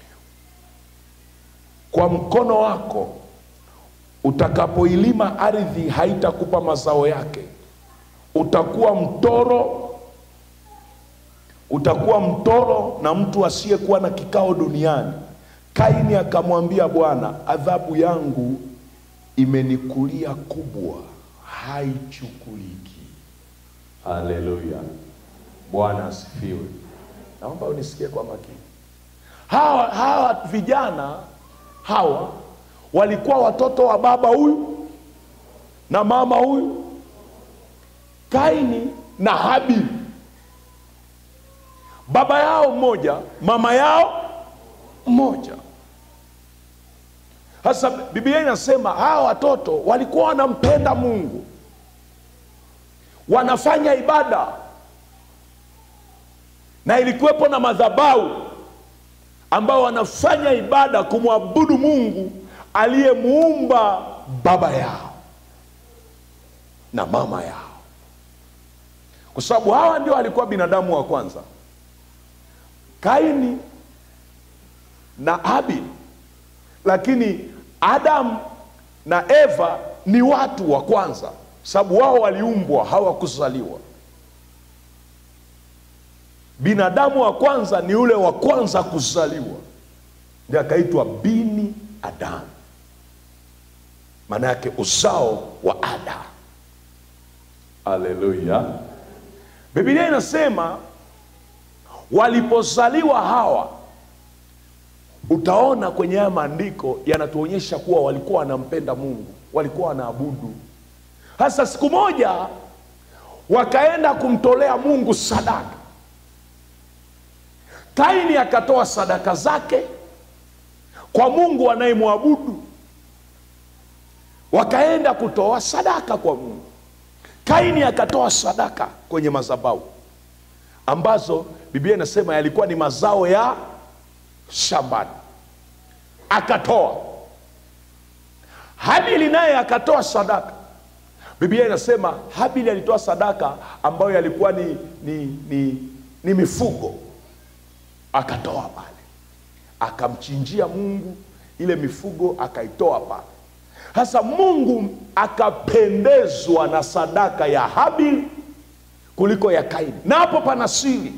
kwa mkono wako utakapoilima ardhi haitakupa mazao yake utakuwa mtoro utakuwa mtoro na mtu asiyekuwa na kikao duniani kaini akamwambia bwana adhabu yangu imenikulia kubwa haichukuliki haleluya bwana asifiwe naomba unisikie kwa makini hawa, hawa vijana hawa walikuwa watoto wa baba huyu na mama huyu kaini na habili baba yao mmoja mama yao mmoja sasa biblia inasema hawa watoto walikuwa wanampenda mungu wanafanya ibada na ilikuwepo na madhabahu ambao wanafanya ibada kumwabudu mungu aliyemuumba baba yao na mama yao kwa sababu hawa ndio walikuwa binadamu wa kwanza kaini na habili lakini adamu na eva ni watu wa kwanza sababu wao waliumbwa hawakuzaliwa binadamu wa kwanza ni ule wa kwanza kuzaliwa ndi akaitwa bini adamu maana yake uzao wa ada aleluya bibilia inasema walipozaliwa hawa utaona kwenye haya maandiko yanatuonyesha kuwa walikuwa wanampenda mungu walikuwa wanaabudu hasa siku moja wakaenda kumtolea mungu sadaka kaini akatoa sadaka zake kwa mungu anayemwabudu wakaenda kutoa sadaka kwa mungu kaini akatoa sadaka kwenye mazabau ambazo biblia inasema yalikuwa ni mazao ya shambani akatoa habili naye akatoa sadaka biblia inasema habili alitoa sadaka ambayo yalikuwa ni, ni, ni, ni mifugo akatoa pale akamchinjia mungu ile mifugo akaitoa pale sasa mungu akapendezwa na sadaka ya habili kuliko ya kaini na hapo pana siri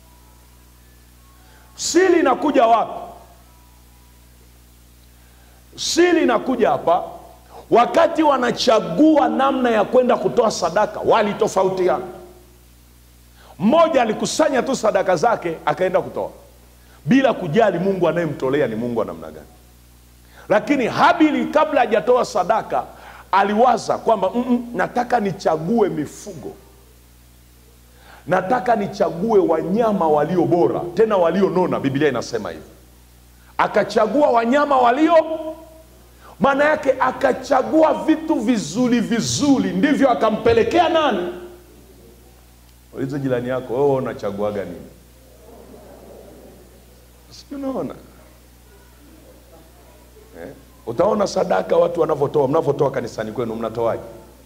siri inakuja wapi siri inakuja hapa wakati wanachagua namna ya kwenda kutoa sadaka walitofautiana mmoja alikusanya tu sadaka zake akaenda kutoa bila kujali mungu anayemtolea ni mungu wa namna gani lakini habili kabla hajatoa sadaka aliwaza kwamba "Mm-mm, nataka nichague mifugo nataka nichague wanyama walio bora tena walionona biblia inasema hivi akachagua wanyama walio maana yake akachagua vitu vizuri vizuri ndivyo akampelekea nani ulizo jirani yako wewe unachaguaga nini si unaona eh? utaona sadaka watu wanavyotoa mnavyotoa kanisani kwenu mnatoaje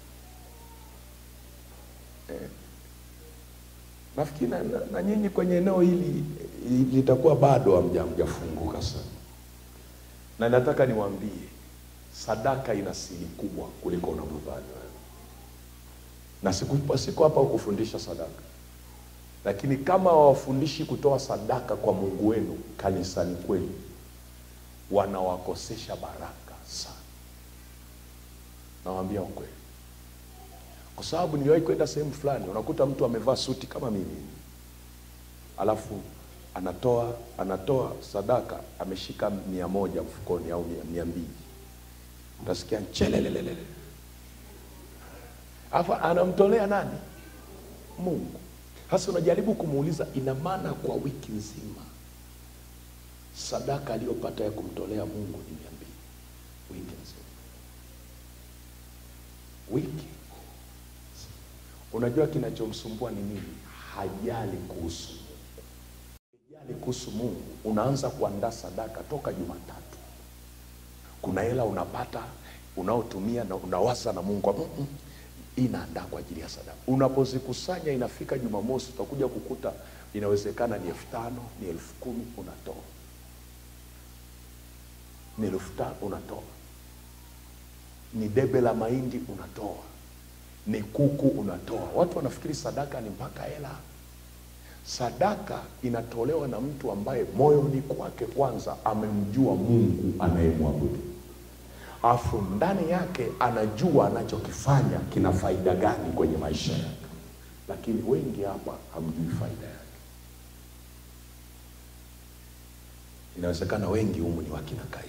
eh? nafikiri na, na, na nyinyi kwenye eneo hili eh, litakuwa bado hamja- hamjafunguka sana na nataka niwaambie sadaka ina siri kubwa kuliko unavyodhani wewe. na siku- siko hapa kufundisha sadaka lakini kama hawafundishi kutoa sadaka kwa mungu wenu kanisani kwenu wanawakosesha baraka sana nawambia ukweli kwa sababu niliwahi kwenda sehemu fulani unakuta mtu amevaa suti kama mimi alafu anatoa anatoa sadaka ameshika mia moja mfukoni au mia, mia mbili utasikia chelelelelele alafu anamtolea nani mungu sasa unajaribu kumuuliza ina maana kwa wiki nzima sadaka aliyopata ya kumtolea mungu ni mia mbili wiki nzima wiki unajua kinachomsumbua ni nini hajali kuhusu mungu hajali kuhusu mungu unaanza kuandaa sadaka toka jumatatu kuna hela unapata unaotumia na unawaza na mungu mm-mm, hii naandaa kwa ajili ya sadaka unapozikusanya inafika jumamosi utakuja kukuta inawezekana ni elfu tano ni elfu kumi unatoa ni elfu tano unatoa ni debe la mahindi unatoa ni kuku unatoa watu wanafikiri sadaka ni mpaka hela sadaka inatolewa na mtu ambaye moyoni kwake kwanza amemjua mungu anayemwabudu afu ndani yake anajua anachokifanya kina faida gani kwenye maisha yake lakini wengi hapa hamjui faida yake inawezekana wengi humu ni wakina kaini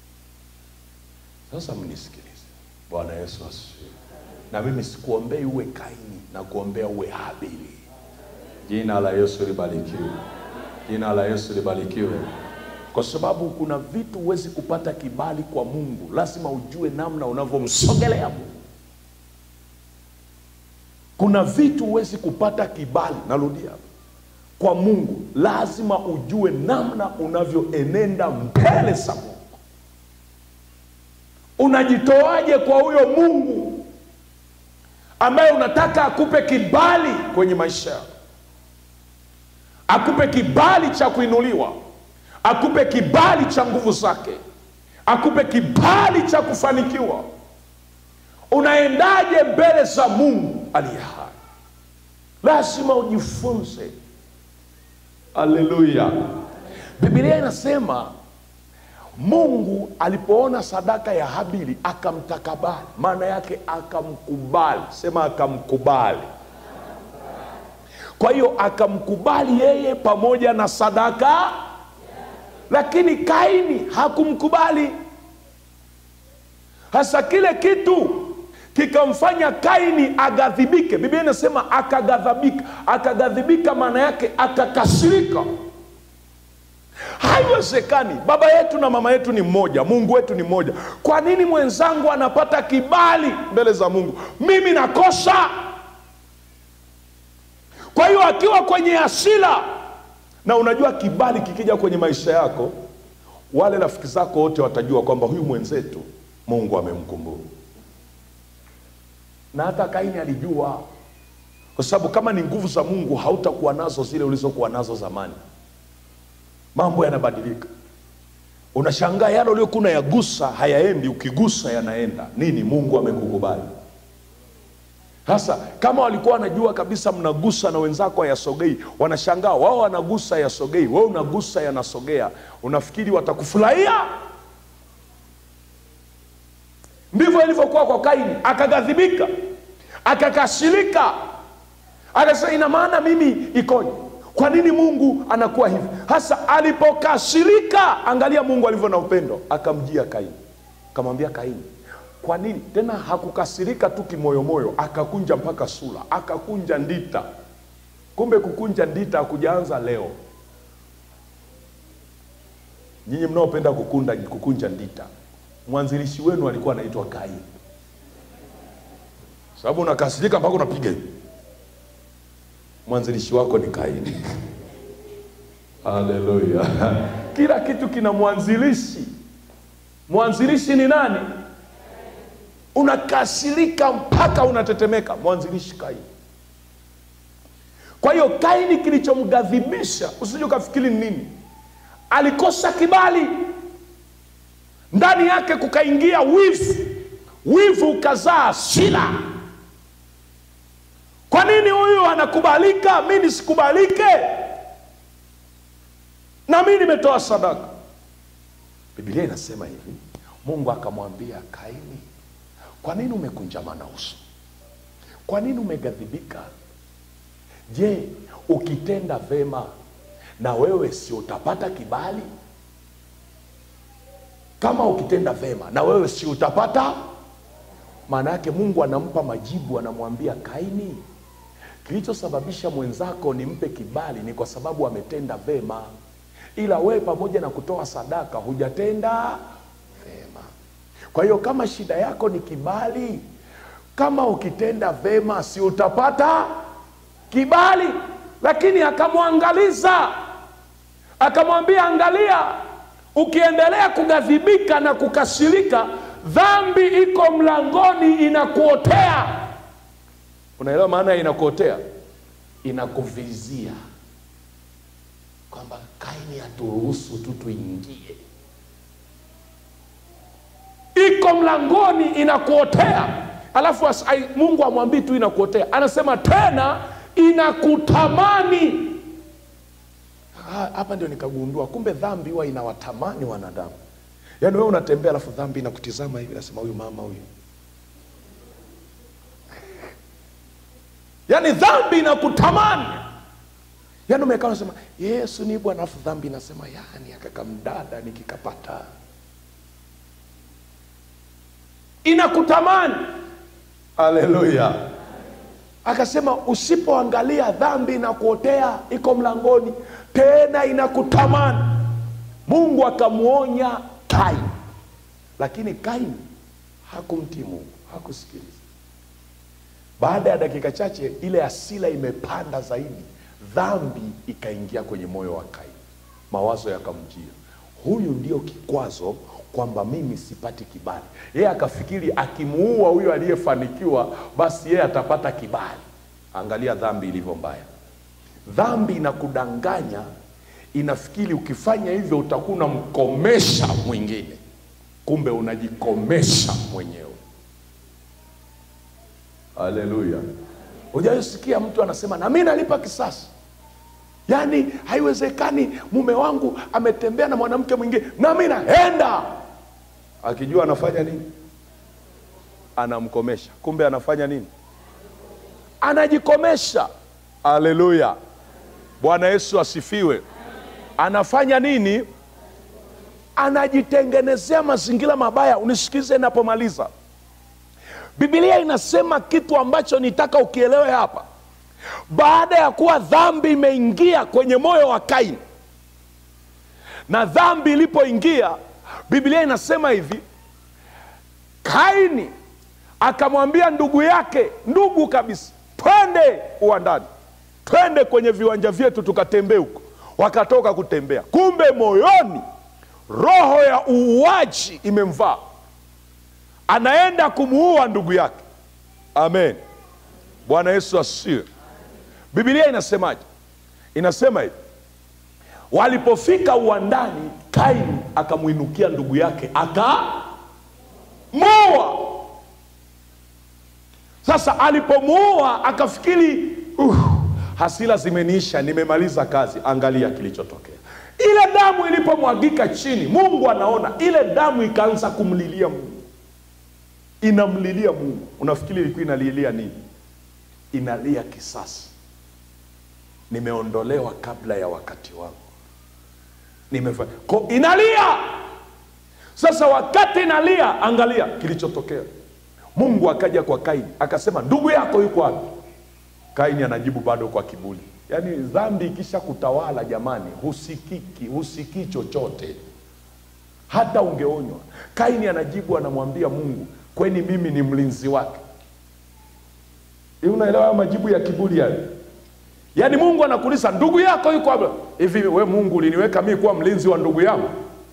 sasa mnisikilize bwana yesu asifiwe na mimi sikuombei uwe kaini na kuombea uwe habili jina la yesu libarikiwe jina la yesu libarikiwe kwa sababu kuna vitu huwezi kupata kibali kwa mungu lazima ujue namna unavyomsogelea mungu kuna vitu huwezi kupata kibali narudia hapa kwa mungu lazima ujue namna unavyoenenda mbele za mungu unajitoaje kwa huyo mungu ambaye unataka akupe kibali kwenye maisha yako akupe kibali cha kuinuliwa akupe kibali cha nguvu zake akupe kibali cha kufanikiwa unaendaje mbele za mungu aliye hai lazima ujifunze haleluya bibilia inasema mungu alipoona sadaka ya habili akamtakabali maana yake akamkubali sema akamkubali kwa hiyo akamkubali yeye pamoja na sadaka lakini kaini hakumkubali hasa kile kitu kikamfanya kaini aghadhibike biblia inasema akaghadhabika akaghadhibika maana yake akakasirika haiwezekani baba yetu na mama yetu ni mmoja mungu wetu ni mmoja kwa nini mwenzangu anapata kibali mbele za mungu mimi nakosa kwa hiyo akiwa kwenye hasira na unajua kibali kikija kwenye maisha yako wale rafiki zako wote watajua kwamba huyu mwenzetu mungu amemkumbuka na hata kaini alijua kwa sababu kama ni nguvu za mungu hautakuwa nazo zile ulizokuwa nazo zamani mambo yanabadilika unashangaa yale uliokuwa unayagusa hayaendi ukigusa yanaenda nini mungu amekukubali sasa kama walikuwa wanajua kabisa mnagusa na wenzako hayasogei wanashangaa wao wanagusa hayasogei wewe unagusa yanasogea unafikiri watakufurahia ndivyo ilivyokuwa kwa kaini akaghadhibika akakasirika akasema ina maana mimi ikoje kwa nini mungu anakuwa hivi hasa alipokasirika angalia mungu alivyo na upendo akamjia kaini akamwambia kaini kwa nini tena hakukasirika tu kimoyomoyo akakunja mpaka sura akakunja ndita kumbe kukunja ndita hakujaanza leo nyinyi mnaopenda kukunda kukunja ndita mwanzilishi wenu alikuwa anaitwa kaini sababu unakasirika mpaka unapiga hivi mwanzilishi wako ni kaini haleluya kila kitu kina mwanzilishi mwanzilishi ni nani unakasirika mpaka unatetemeka mwanzilishi kaini kwa hiyo kaini kilichomghadhibisha usije ukafikiri ni nini alikosa kibali ndani yake kukaingia wivu wivu ukazaa hasira kwa nini huyu anakubalika mi nisikubalike na mi nimetoa sadaka biblia inasema hivi mungu akamwambia kaini kwa nini umekunjamana uso kwa nini umeghadhibika je ukitenda vema na wewe si utapata kibali kama ukitenda vema na wewe si utapata maana yake mungu anampa majibu anamwambia kaini kilichosababisha mwenzako nimpe kibali ni kwa sababu ametenda vema ila wewe pamoja na kutoa sadaka hujatenda vema kwa hiyo kama shida yako ni kibali kama ukitenda vema si utapata kibali lakini akamwangaliza akamwambia angalia ukiendelea kughadhibika na kukasirika dhambi iko mlangoni inakuotea unaelewa maana ya inakuotea inakuvizia kwamba kaini haturuhusu tu tuingie iko mlangoni inakuotea alafu as, ai, mungu amwambii tu inakuotea anasema tena inakutamani Ha- hapa ndio nikagundua kumbe dhambi huwa inawatamani wanadamu yaani wewe unatembea alafu dhambi inakutizama hivi nasema huyu mama huyu yaani dhambi inakutamani yaani umekaa unasema yesu ni bwana alafu dhambi inasema yani akakamdada nikikapata inakutamani haleluya akasema usipoangalia dhambi inakuotea iko mlangoni tena inakutamani mungu akamwonya kaini lakini kaini hakumtii mungu hakusikiliza baada ya dakika chache ile asila imepanda zaidi dhambi ikaingia kwenye moyo wa kaini mawazo yakamjia huyu ndio kikwazo kwamba mimi sipati kibali yeye akafikiri akimuua huyo aliyefanikiwa basi yeye atapata kibali angalia dhambi ilivyo mbaya dhambi inakudanganya inafikiri ukifanya hivyo utakuwa unamkomesha mwingine kumbe unajikomesha mwenyewe haleluya hujaisikia mtu anasema na mi nalipa kisasi yaani haiwezekani mume wangu ametembea na mwanamke mwingine nami naenda akijua anafanya nini anamkomesha kumbe anafanya nini anajikomesha haleluya bwana yesu asifiwe anafanya nini anajitengenezea mazingira mabaya unisikize napomaliza bibilia inasema kitu ambacho nitaka ukielewe hapa baada ya kuwa dhambi imeingia kwenye moyo wa kaini na dhambi ilipoingia biblia inasema hivi kaini akamwambia ndugu yake ndugu kabisa twende uwandani twende kwenye viwanja vyetu tukatembee huko wakatoka kutembea kumbe moyoni roho ya uuaji imemvaa anaenda kumuua ndugu yake amen bwana yesu asiwe bibilia inasemaje inasema hivi walipofika uwandani kaini akamwinukia ndugu yake akamuua sasa alipomuua akafikiri uh, hasira zimeniisha nimemaliza kazi angalia kilichotokea ile damu ilipomwagika chini mungu anaona ile damu ikaanza kumlilia mungu inamlilia mungu unafikiri ilikuwa inalilia nini inalia kisasi nimeondolewa kabla ya wakati wangu Nimefa... Ko, inalia sasa wakati inalia angalia kilichotokea mungu akaja kwa kaini akasema ndugu yako yuko wapi kaini anajibu bado kwa kiburi yaani dhambi ikisha kutawala jamani husikiki husikii chochote hata ungeonywa kaini anajibu anamwambia mungu kweni mimi ni mlinzi wake Hivi unaelewa hayo majibu ya kiburi yale yaani mungu anakuuliza ndugu yako yuko hapa hivi we mungu uliniweka mii kuwa mlinzi wa ndugu yangu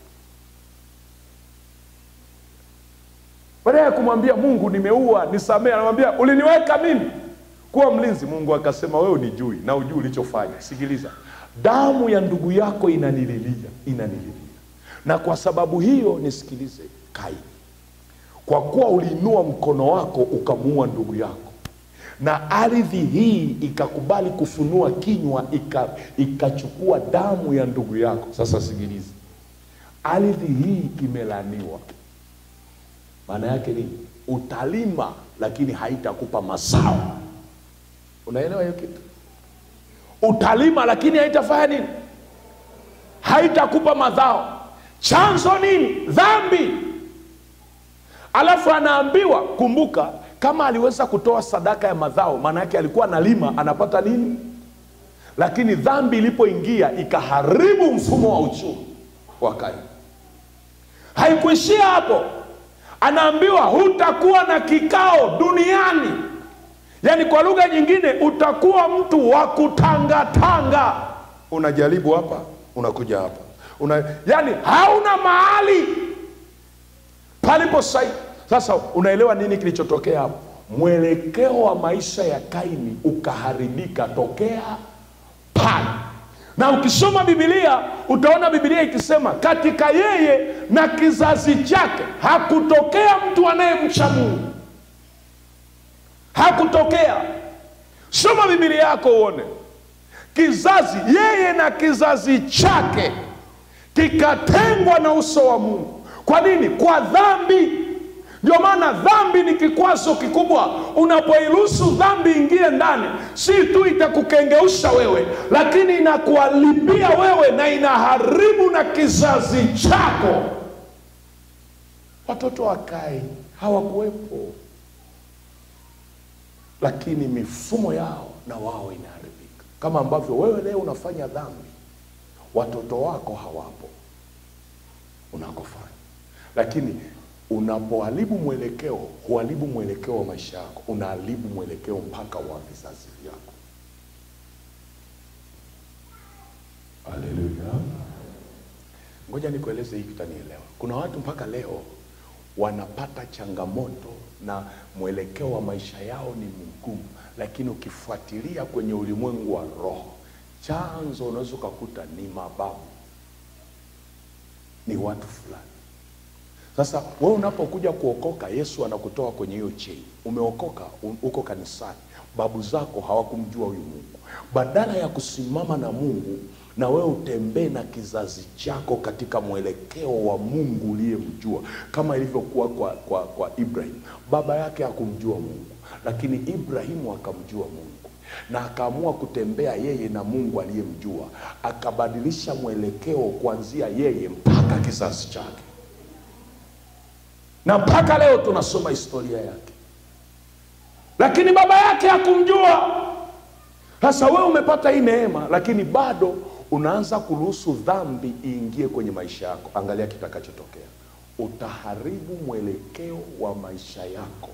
baadaye ya kumwambia mungu nimeua nisamee anamwambia uliniweka mimi kuwa mlinzi mungu akasema wewe unijui na ujui ulichofanya sikiliza damu ya ndugu yako inanililia inanililia na kwa sababu hiyo nisikilize kaini kwa kuwa uliinua mkono wako ukamuua ndugu yako na ardhi hii ikakubali kufunua kinywa ika- ikachukua damu ya ndugu yako sasa sikiliza ardhi hii imelaniwa maana yake nini utalima lakini haitakupa mazao unaelewa hiyo kitu utalima lakini haitafanya nini haitakupa madhao chanzo nini dhambi alafu anaambiwa kumbuka kama aliweza kutoa sadaka ya madhao maana yake alikuwa analima anapata nini lakini dhambi ilipoingia ikaharibu mfumo wa uchumi wa kaini haikuishia hapo anaambiwa hutakuwa na kikao duniani yaani kwa lugha nyingine utakuwa mtu wa kutangatanga unajaribu hapa unakuja hapa una, yaani hauna mahali palipo sahihi sasa unaelewa nini kilichotokea hapo mwelekeo wa maisha ya kaini ukaharibika tokea pale na ukisoma bibilia utaona bibilia ikisema katika yeye na kizazi chake hakutokea mtu anayemcha mungu hakutokea soma bibilia yako uone kizazi yeye na kizazi chake kikatengwa na uso wa mungu kwa nini kwa dhambi ndio maana dhambi ni kikwazo kikubwa unapoiruhusu dhambi ingie ndani si tu itakukengeusha wewe lakini inakuharibia wewe na inaharibu na kizazi chako watoto wakae hawakuwepo lakini mifumo yao na wao inaharibika kama ambavyo wewe leo unafanya dhambi watoto wako hawapo unakofanya lakini unapoharibu mwelekeo huharibu mwelekeo wa maisha yako unaharibu mwelekeo mpaka wa vizazi vyako haleluya ngoja nikueleze hii kitanielewa kuna watu mpaka leo wanapata changamoto na mwelekeo wa maisha yao ni mgumu lakini ukifuatilia kwenye ulimwengu wa roho chanzo unaweza ukakuta ni mababu ni watu fulani sasa wewe unapokuja kuokoka yesu anakutoa kwenye hiyo chei umeokoka u- uko kanisani babu zako hawakumjua huyu mungu badala ya kusimama na mungu na wewe utembee na kizazi chako katika mwelekeo wa mungu uliyemjua kama ilivyokuwa kwa, kwa, kwa ibrahim baba yake hakumjua mungu lakini ibrahimu akamjua mungu na akaamua kutembea yeye na mungu aliyemjua akabadilisha mwelekeo kuanzia yeye mpaka kizazi chake na mpaka leo tunasoma historia yake lakini baba yake hakumjua sasa wewe umepata hii neema lakini bado unaanza kuruhusu dhambi iingie kwenye maisha yako angalia kitakachotokea utaharibu mwelekeo wa maisha yako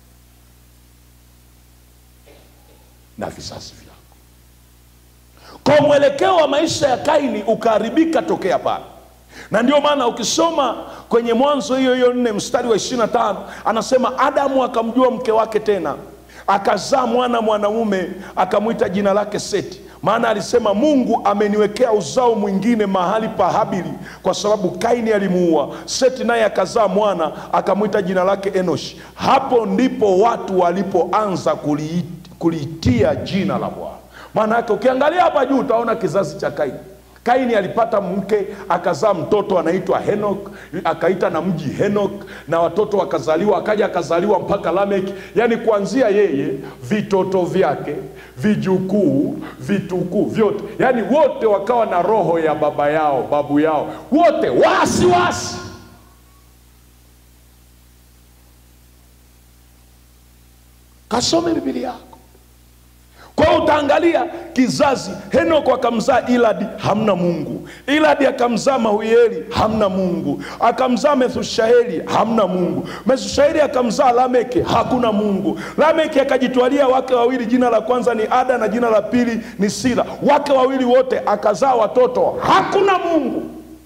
na vizazi vyako kwa mwelekeo wa maisha ya kaini ukaharibika tokea pale na ndio maana ukisoma kwenye mwanzo hiyo hiyo nne mstari wa ishirina tano anasema adamu akamjua mke wake tena akazaa mwana mwanamume akamwita jina lake seti maana alisema mungu ameniwekea uzao mwingine mahali pa habili kwa sababu kaini alimuua seti naye akazaa mwana akamwita jina lake enoshi hapo ndipo watu walipoanza kuliit- kuliitia jina la bwana maana yake ukiangalia hapa juu utaona kizazi cha kaini kaini alipata mke akazaa mtoto anaitwa henok akaita na mji henok na watoto wakazaliwa akaja akazaliwa mpaka lamek yaani kuanzia yeye vitoto vyake vijukuu vitukuu vyote yaani wote wakawa na roho ya baba yao babu yao wote wasi wasi kasome bibilia yako kwa hiyo utaangalia kizazi henoko akamzaa iladi hamna mungu iladi akamzaa mahuieli hamna mungu akamzaa methushaeli hamna mungu methushaeli akamzaa lameke hakuna mungu lameke akajitwalia wake wawili jina la kwanza ni ada na jina la pili ni sila wake wawili wote akazaa watoto hakuna mungu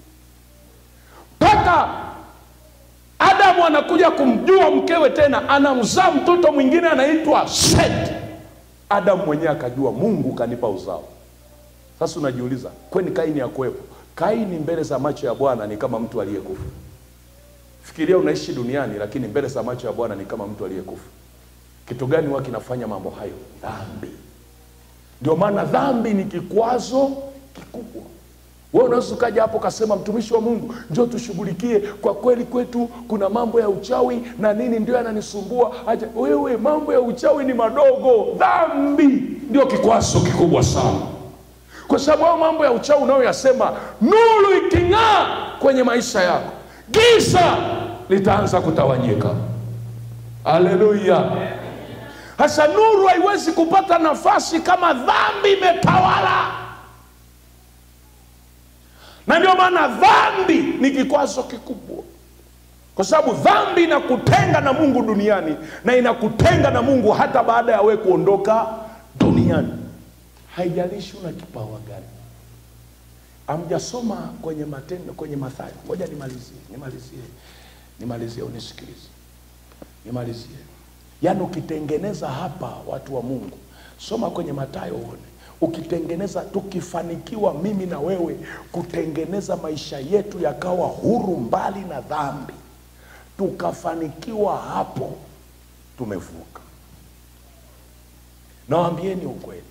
mpaka adamu anakuja kumjua mkewe tena anamzaa mtoto mwingine anaitwa seti adamu mwenyewe akajua mungu kanipa uzao sasa unajiuliza kweni kaini akuwepo kaini mbele za macho ya bwana ni kama mtu aliyekufa fikiria unaishi duniani lakini mbele za macho ya bwana ni kama mtu aliyekufa kitu gani huwa kinafanya mambo hayo dhambi ndio maana dhambi ni kikwazo kikubwa wewe unaweza ukaja hapo ukasema mtumishi wa mungu njo tushughulikie kwa kweli kwetu kuna mambo ya uchawi na nini ndio yananisumbua aja wewe mambo ya uchawi ni madogo dhambi ndio kikwazo kikubwa sana kwa sababu hayo mambo ya uchawi unayoyasema nuru iking'aa kwenye maisha yako giza litaanza kutawanyika haleluya sasa nuru haiwezi kupata nafasi kama dhambi imetawala na ndio maana dhambi ni kikwazo kikubwa kwa sababu dhambi inakutenga na mungu duniani na inakutenga na mungu hata baada ya wewe kuondoka duniani haijalishi una kipawa gani amjasoma kwenye matendo kwenye mathayo ngoja nimalizie nimalizie nimalizie unisikilize nimalizie yaani ukitengeneza hapa watu wa mungu soma kwenye matayo uone ukitengeneza tukifanikiwa mimi na wewe kutengeneza maisha yetu yakawa huru mbali na dhambi tukafanikiwa hapo tumevuka nawambieni ukweli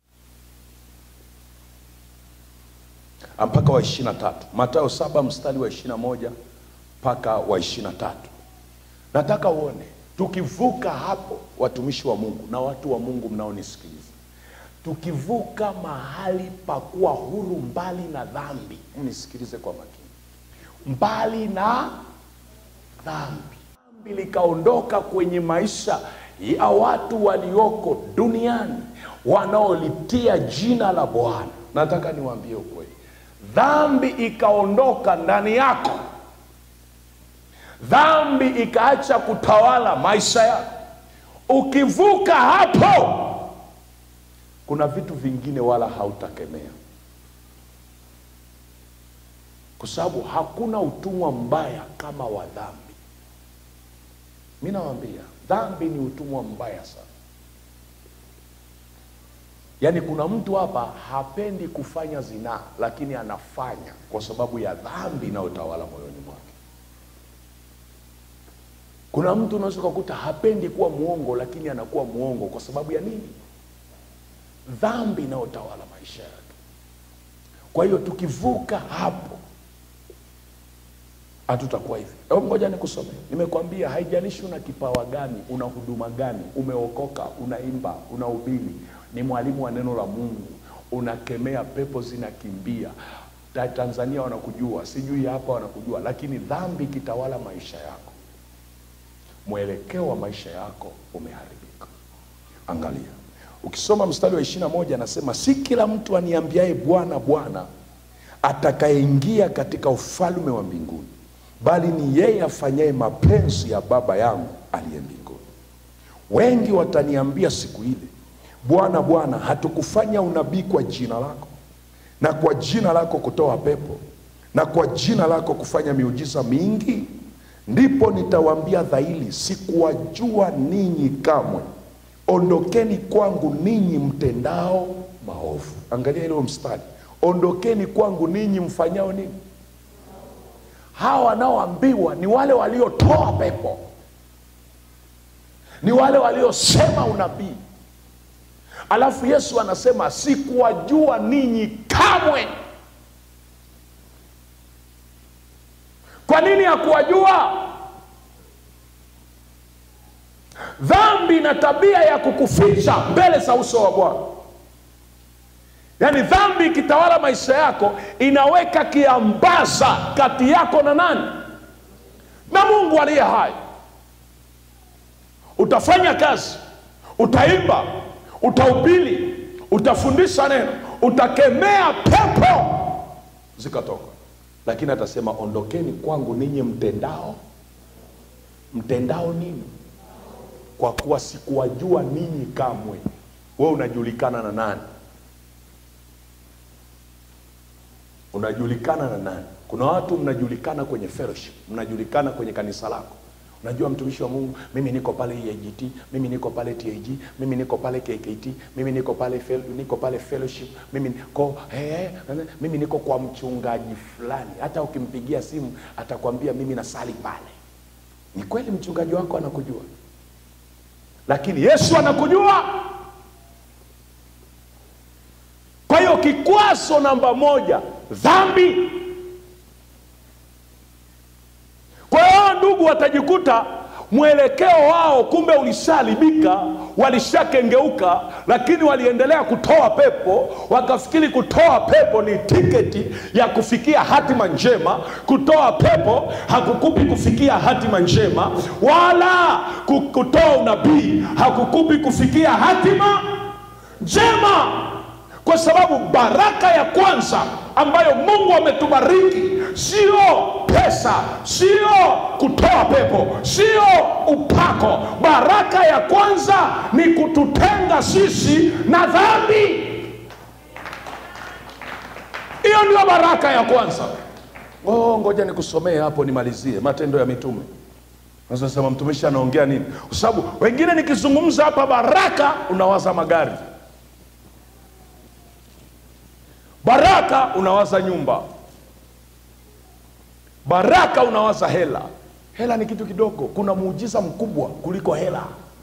mpaka wa ishirina tatu matayo saba mstari wa ishirina moja mpaka wa ishirina tatu nataka uone tukivuka hapo watumishi wa mungu na watu wa mungu mnaonisikiliza tukivuka mahali pa kuwa huru mbali na dhambi mnisikilize kwa makini mbali na dhambi dhambi likaondoka kwenye maisha ya watu walioko duniani wanaolitia jina la bwana nataka niwaambie ukweli dhambi ikaondoka ndani yako dhambi ikaacha kutawala maisha yako ukivuka hapo kuna vitu vingine wala hautakemea kwa sababu hakuna utumwa mbaya kama wa dhambi mi nawambia dhambi ni utumwa mbaya sana yaani kuna mtu hapa hapendi kufanya zinaa lakini anafanya kwa sababu ya dhambi inayotawala moyoni mwake kuna mtu unaweza ukakuta hapendi kuwa mwongo lakini anakuwa mwongo kwa sababu ya nini dhambi inayotawala maisha yake kwa hiyo tukivuka hapo hatutakuwa hivi hebu ngoja nikusome nimekwambia haijalishi una kipawa gani una huduma gani umeokoka unaimba unahubiri ni mwalimu wa neno la mungu unakemea pepo zinakimbia Ta- tanzania wanakujua sijui hapa wanakujua lakini dhambi ikitawala maisha yako mwelekeo wa maisha yako umeharibika angalia ukisoma mstari wa ishirina moja anasema si kila mtu aniambiaye bwana bwana atakayeingia katika ufalme wa mbinguni bali ni yeye afanyaye mapenzi ya baba yangu aliye mbinguni wengi wataniambia siku ile bwana bwana hatukufanya unabii kwa jina lako na kwa jina lako kutoa pepo na kwa jina lako kufanya miujiza mingi ndipo nitawaambia dhahiri sikuwajua ninyi kamwe ondokeni kwangu ninyi mtendao maovu angalia ile mstari ondokeni kwangu ninyi mfanyao nini hawa wanaoambiwa ni wale waliotoa pepo ni wale waliosema unabii alafu yesu anasema sikuwajua ninyi kamwe kwa nini hakuwajua dhambi na tabia ya kukuficha mbele za uso wa bwana yaani dhambi ikitawala maisha yako inaweka kiambaza kati yako na nani na mungu aliye hai utafanya kazi utaimba utahubiri utafundisha neno utakemea pepo zikatoka lakini atasema ondokeni kwangu ninyi mtendao mtendao nini kwa kuwa sikuwajua ninyi kamwe we unajulikana na nani unajulikana na nani kuna watu mnajulikana kwenye fellowship mnajulikana kwenye kanisa lako unajua mtumishi wa mungu mimi niko pale EAGT mimi niko pale TAG mimi niko pale KKT mimi niko pale fel, niko pale fellowship mimi niko eh, mimi niko kwa mchungaji fulani hata ukimpigia simu atakwambia mimi nasali pale ni kweli mchungaji wako anakujua lakini yesu anakujua kwa hiyo kikwazo namba moja dhambi kwa hiyo ndugu watajikuta mwelekeo wao kumbe ulishalibika walishakengeuka lakini waliendelea kutoa pepo wakafikiri kutoa pepo ni tiketi ya kufikia hatima njema kutoa pepo hakukupi kufikia hatima njema wala ku- kutoa unabii hakukupi kufikia hatima njema kwa sababu baraka ya kwanza ambayo mungu ametubariki sio pesa sio kutoa pepo sio upako baraka ya kwanza ni kututenga sisi na dhambi hiyo ndio baraka ya kwanza oh, ngoja nikusomee hapo nimalizie matendo ya mitume nasema mtumishi anaongea nini kwa sababu wengine nikizungumza hapa baraka unawaza magari baraka unawaza nyumba baraka unawaza hela hela ni kitu kidogo kuna muujiza mkubwa kuliko hela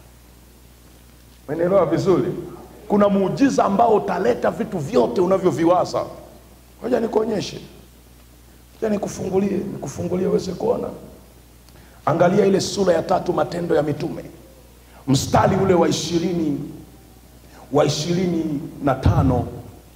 menelewa vizuri kuna muujiza ambao utaleta vitu vyote unavyoviwaza moja nikuonyeshe ja nikufungulie nikufungulie uweze kuona angalia ile sura ya tatu matendo ya mitume mstari ule wa ishirini wa ishirini na tano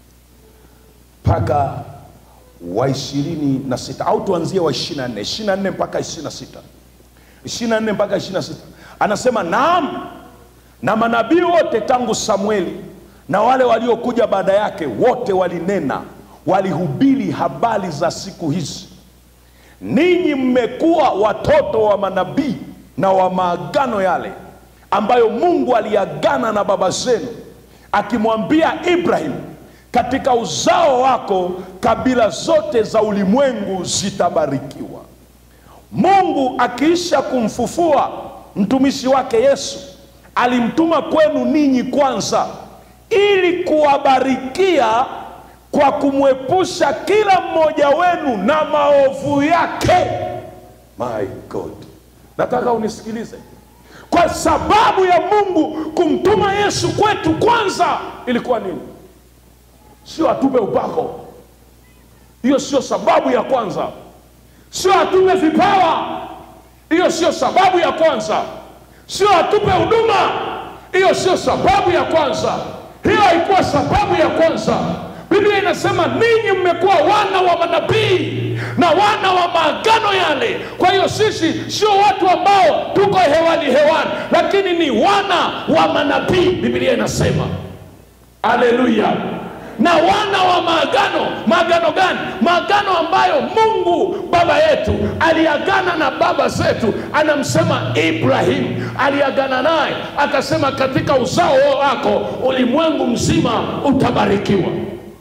mpaka wa ishirini na sita au tuanzie wa ishiri na nne ishiri na nne mpaka ishiri na sita ishiri na nne mpaka ishiri na sita anasema naam na manabii wote tangu samueli na wale waliokuja baada yake wote walinena walihubiri habari za siku hizi ninyi mmekuwa watoto wa manabii na wa maagano yale ambayo mungu aliagana na baba zenu akimwambia ibrahim katika uzao wako kabila zote za ulimwengu zitabarikiwa mungu akiisha kumfufua mtumishi wake yesu alimtuma kwenu ninyi kwanza ili kuwabarikia kwa kumwepusha kila mmoja wenu na maovu yake my god nataka unisikilize kwa sababu ya mungu kumtuma yesu kwetu kwanza ilikuwa nini sio atupe upako hiyo sio sababu ya kwanza sio atupe vipawa hiyo sio sababu ya kwanza sio atupe huduma hiyo sio sababu ya kwanza hiyo haikuwa sababu ya kwanza biblia inasema ninyi mmekuwa wana wa manabii na wana wa maagano yale kwa hiyo sisi sio watu ambao tuko hewani hewani lakini ni wana wa manabii biblia inasema aleluya na wana wa maagano maagano gani maagano ambayo mungu baba yetu aliagana na baba zetu anamsema ibrahim aliagana naye akasema katika uzao wako ulimwengu mzima utabarikiwa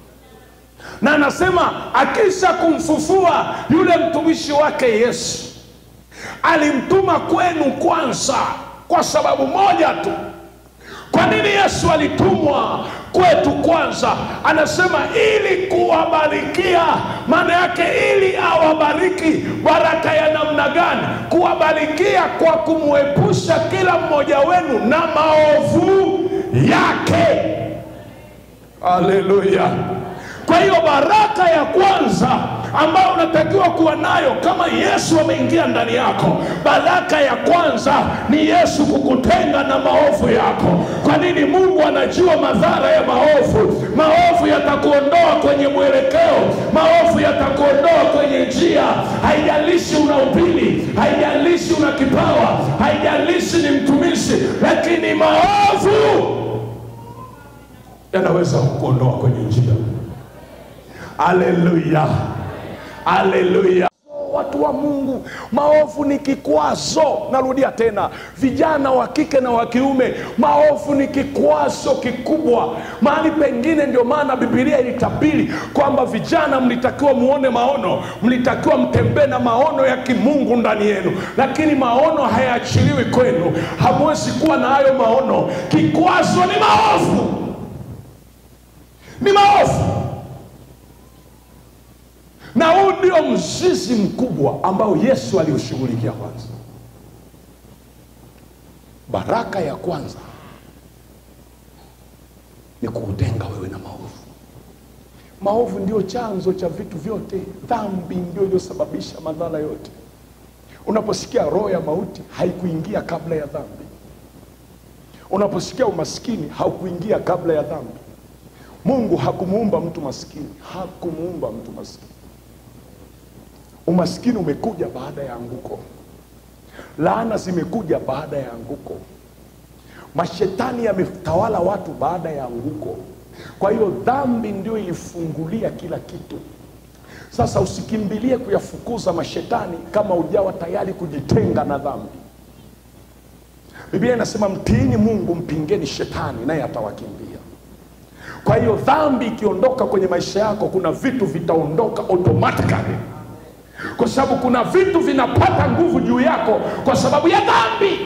na anasema akisha kumfufua yule mtumishi wake yesu alimtuma kwenu kwanza kwa sababu moja tu kwa nini yesu alitumwa kwetu kwanza anasema ili kuwabarikia maana yake ili awabariki baraka ya namna gani kuwabarikia kwa kumwepusha kila mmoja wenu na maovu yake haleluya kwa hiyo baraka ya kwanza ambayo unatakiwa kuwa nayo kama Yesu ameingia ndani yako. Baraka ya kwanza ni Yesu kukutenga na maovu yako. Kwa nini? Mungu anajua madhara ya maovu. Maovu yatakuondoa kwenye mwelekeo, maovu yatakuondoa kwenye njia. Haijalishi una upili, haijalishi una kipawa, haijalishi ni mtumishi, lakini maovu yanaweza kukuondoa kwenye njia. Haleluya, haleluya. Watu wa Mungu, maovu ni kikwazo. Narudia tena, vijana wa kike na wa kiume, maovu ni kikwazo kikubwa. Mahali pengine, ndio maana Biblia ilitabiri kwamba vijana mlitakiwa muone maono, mlitakiwa mtembee na maono ya kimungu ndani yenu, lakini maono hayaachiliwi kwenu. Hamwezi kuwa na hayo maono. Kikwazo ni maovu, ni maovu na huu ndio mzizi mkubwa ambao Yesu aliushughulikia kwanza. Baraka ya kwanza ni kuutenga wewe na maovu. Maovu ndio chanzo cha vitu vyote, dhambi ndio iliyosababisha madhara yote. Unaposikia roho ya mauti haikuingia kabla ya dhambi. Unaposikia umaskini haukuingia kabla ya dhambi. Mungu hakumuumba mtu maskini, hakumuumba mtu maskini. Umaskini umekuja baada ya anguko, laana zimekuja baada ya anguko, mashetani yametawala watu baada ya anguko. Kwa hiyo dhambi ndio ilifungulia kila kitu. Sasa usikimbilie kuyafukuza mashetani kama ujawa tayari kujitenga na dhambi. Biblia inasema mtiini Mungu, mpingeni shetani, naye atawakimbia. Kwa hiyo dhambi ikiondoka kwenye maisha yako, kuna vitu vitaondoka automatically kwa sababu kuna vitu vinapata nguvu juu yako kwa sababu ya dhambi.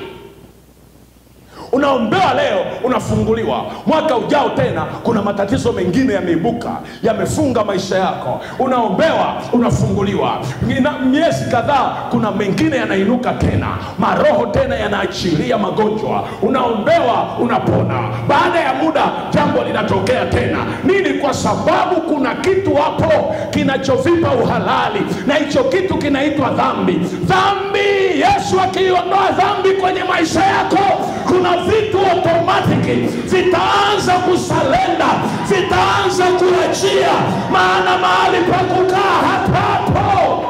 Unaombewa leo, unafunguliwa. Mwaka ujao tena kuna matatizo mengine yameibuka, yamefunga maisha yako. Unaombewa, unafunguliwa. Nina- Miezi kadhaa, kuna mengine yanainuka tena, maroho tena yanaachilia magonjwa. Unaombewa, unapona. Baada ya muda, jambo linatokea tena. Nini? Kwa sababu kuna kitu hapo kinachovipa uhalali, na hicho kitu kinaitwa dhambi. Dhambi, Yesu akiiondoa dhambi kwenye maisha yako, kuna vitu automatiki vitaanza kusalenda, vitaanza kuachia, maana mahali pa kukaa hapapo.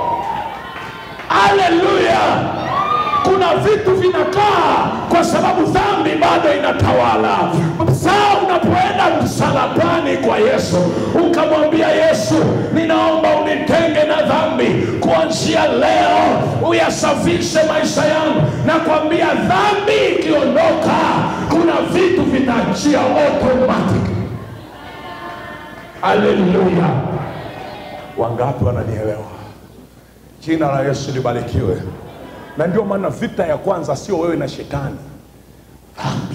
Haleluya! Kuna vitu vinakaa kwa sababu dhambi bado inatawala. Saa unapoenda msalabani kwa Yesu ukamwambia Yesu, ninaomba unitenge na dhambi, kuanzia leo uyasafishe maisha yangu. Nakwambia dhambi ikiondoka, kuna vitu vitaachia automatic. Haleluya! Wangapi wananielewa? Jina la Yesu libarikiwe. Na ndio maana vita ya kwanza sio wewe na shetani, dhambi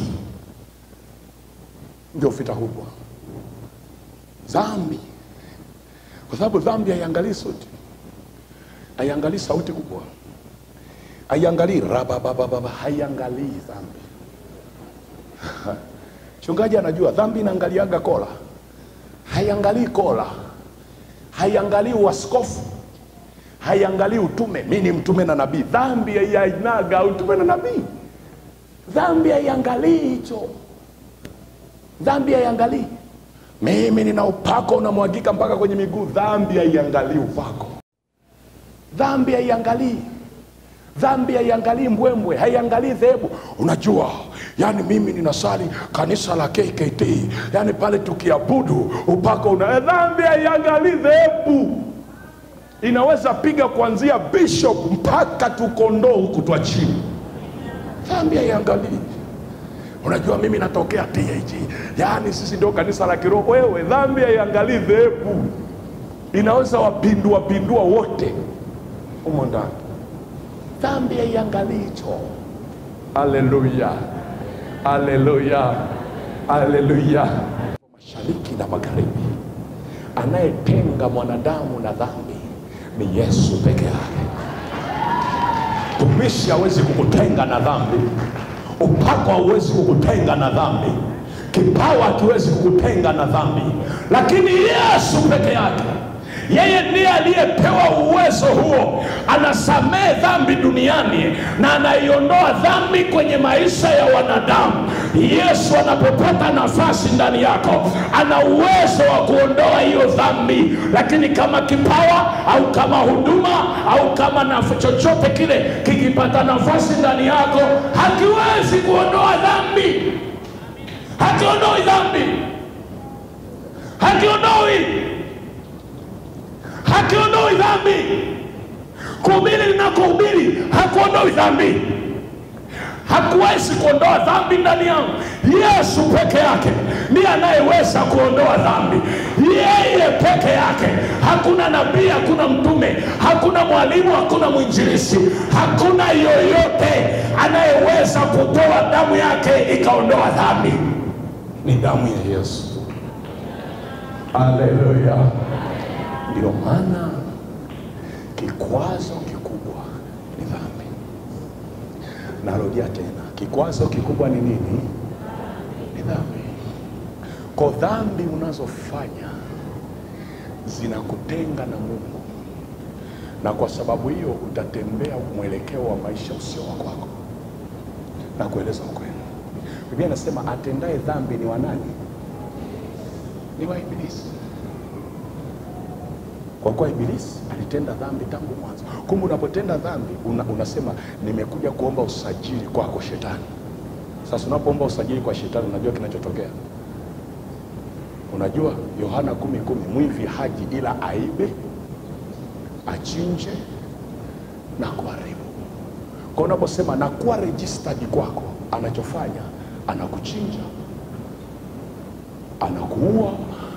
ndio vita kubwa, dhambi, kwa sababu dhambi haiangalii sauti, haiangalii sauti kubwa, haiangalii rababababa, haiangalii dhambi. Mchungaji anajua dhambi inaangaliaga kola, haiangalii kola, haiangalii uaskofu haiangalii utume, mi ni mtume na nabii. Dhambi haiainaga utume na nabii. Dhambi haiangalii hicho, dhambi haiangalii mimi nina upako unamwagika mpaka kwenye miguu. Dhambi haiangalii upako, dhambi haiangalii dhambi haiangalii mbwembwe, haiangalii dhehebu. Unajua, yani mimi ninasali kanisa la KKT, yani pale tukiabudu upako una dhambi haiangalii dhehebu inaweza piga kuanzia bishop mpaka tukondoo huku twa chini. Dhambi haiangalii. Unajua mimi natokea TAG, yaani sisi ndio kanisa la kiroho. Wewe, dhambi haiangalii dhehebu, inaweza wapindua pindua wote humo ndani. Dhambi haiangalii hicho. Haleluya, haleluya, haleluya. Mashariki na magharibi, anayetenga mwanadamu na dhambi ni Yesu peke yake. Tumishi hawezi kukutenga na dhambi, upako hauwezi kukutenga na dhambi, kipawa hakiwezi kukutenga na dhambi, lakini Yesu peke yake. yeye ndiye aliyepewa uwezo huo anasamehe dhambi duniani na anaiondoa dhambi kwenye maisha ya wanadamu yesu anapopata nafasi ndani yako ana uwezo wa kuondoa hiyo dhambi lakini kama kipawa au kama huduma au kama na chochote kile kikipata nafasi ndani yako hakiwezi kuondoa dhambi hakiondoi dhambi hakiondoi hakiondoi dhambi kuhubiri linakohubiri hakuondoi dhambi hakuwezi kuondoa dhambi ndani yangu yesu peke yake ndiye anayeweza kuondoa dhambi yeye peke yake hakuna nabii hakuna mtume hakuna mwalimu hakuna mwinjilisi hakuna yoyote anayeweza kutoa damu yake ikaondoa dhambi ni damu ya yesu haleluya ndio maana kikwazo kikubwa ni dhambi narudia tena kikwazo kikubwa ni nini ni dhambi ko dhambi unazofanya zinakutenga na mungu na kwa sababu hiyo utatembea mwelekeo wa maisha usio wa kwako na kueleza ukweli biblia inasema atendaye dhambi ni wanani ni wa ibilisi kwa kuwa ibilisi alitenda dhambi tangu mwanzo kumbe unapotenda dhambi una, unasema nimekuja kuomba usajili kwako shetani sasa unapoomba usajili kwa shetani unajua kinachotokea unajua yohana kumi kumi mwivi haji ila aibe achinje na kuharibu kwa unaposema nakuwa registered kwako anachofanya anakuchinja anakuua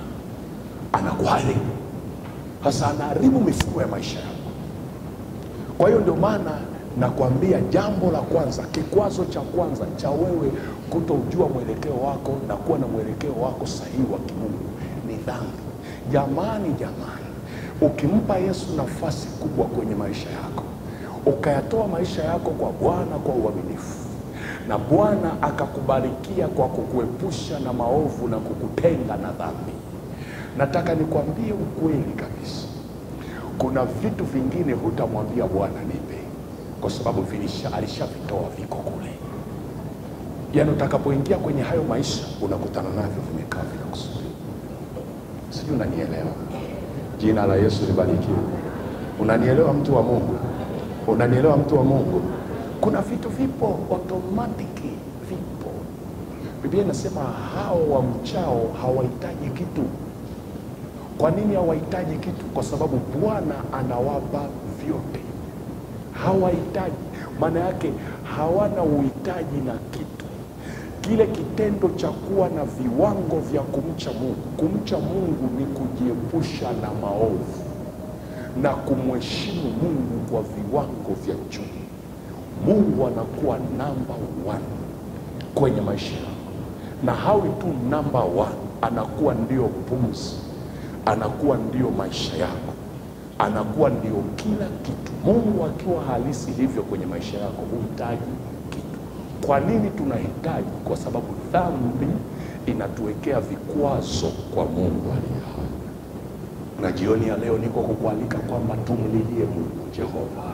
anakuharibu sasa anaharibu mifumo ya maisha yako kwa hiyo ndio maana nakwambia jambo la kwanza kikwazo cha kwanza cha wewe kutojua mwelekeo wako na kuwa na mwelekeo wako sahihi wa kimungu ni dhambi jamani jamani ukimpa yesu nafasi kubwa kwenye maisha yako ukayatoa maisha yako kwa bwana kwa uaminifu na bwana akakubarikia kwa kukuepusha na maovu na kukutenga na dhambi nataka nikwambie ukweli kabisa kuna vitu vingine hutamwambia bwana nipe kwa sababu vilisha alishavitoa viko kule yaani utakapoingia kwenye hayo maisha unakutana navyo vimekaa vinakusubiri sijui unanielewa jina la yesu libarikiwe unanielewa mtu wa mungu unanielewa mtu wa mungu kuna vitu vipo automatiki vipo biblia inasema hao wamchao hawahitaji kitu kwa nini hawahitaji kitu kwa sababu bwana anawapa vyote hawahitaji maana yake hawana uhitaji na kitu kile kitendo cha kuwa na viwango vya kumcha mungu kumcha mungu ni kujiepusha na maovu na kumheshimu mungu kwa viwango vya juu mungu anakuwa namba one kwenye maisha yako na hawi tu namba one anakuwa ndio pumzi anakuwa ndio maisha yako anakuwa ndio kila kitu mungu akiwa halisi hivyo kwenye maisha yako huhitaji kitu kwa nini tunahitaji kwa sababu dhambi inatuwekea vikwazo kwa mungu aliye hai na jioni ya leo niko kukualika kwamba tumlilie mungu jehova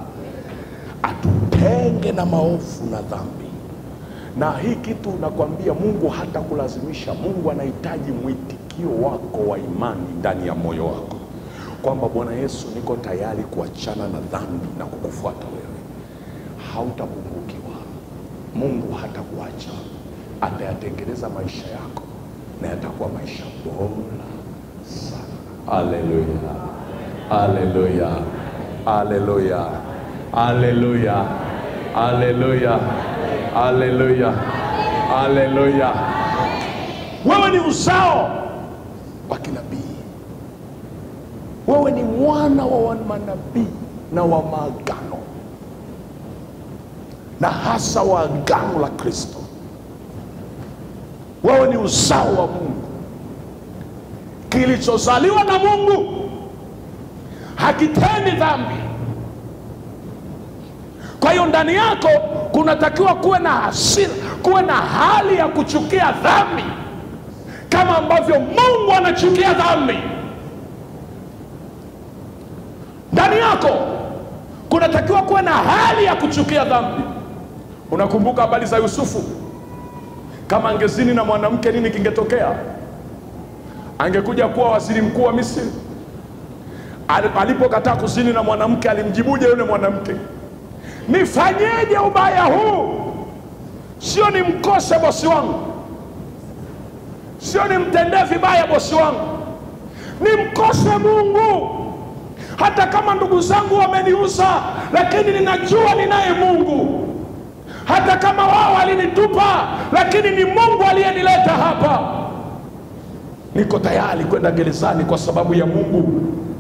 atutenge na maovu na dhambi na hii kitu nakwambia mungu hata kulazimisha mungu anahitaji mwitikio wako wa imani ndani ya moyo wako kwamba bwana yesu niko tayari kuachana na dhambi na kukufuata wewe hautapungukiwa mungu hatakuacha atayatengeneza maisha yako na yatakuwa maisha bora sana haleluya haleluya haleluya haleluya haleluya haleluya haleluya wewe ni uzao wa kinabii wewe ni mwana wa manabii na wa maagano na hasa wa agano la kristo wewe ni uzao wa mungu kilichozaliwa na mungu hakitendi dhambi kwa hiyo ndani yako kunatakiwa kuwe na hasira kuwe na hali ya kuchukia dhambi kama ambavyo mungu anachukia dhambi ndani yako kunatakiwa kuwa na hali ya kuchukia dhambi unakumbuka habari za yusufu kama angezini na mwanamke nini kingetokea angekuja kuwa waziri mkuu wa misri Al- alipokataa kuzini na mwanamke alimjibuje yule mwanamke nifanyeje ubaya huu sio nimkose bosi wangu sio nimtendee vibaya bosi wangu nimkose mungu hata kama ndugu zangu wameniuza lakini ninajua ninaye mungu hata kama wao walinitupa lakini ni mungu aliyenileta hapa niko tayari kwenda gerezani kwa sababu ya mungu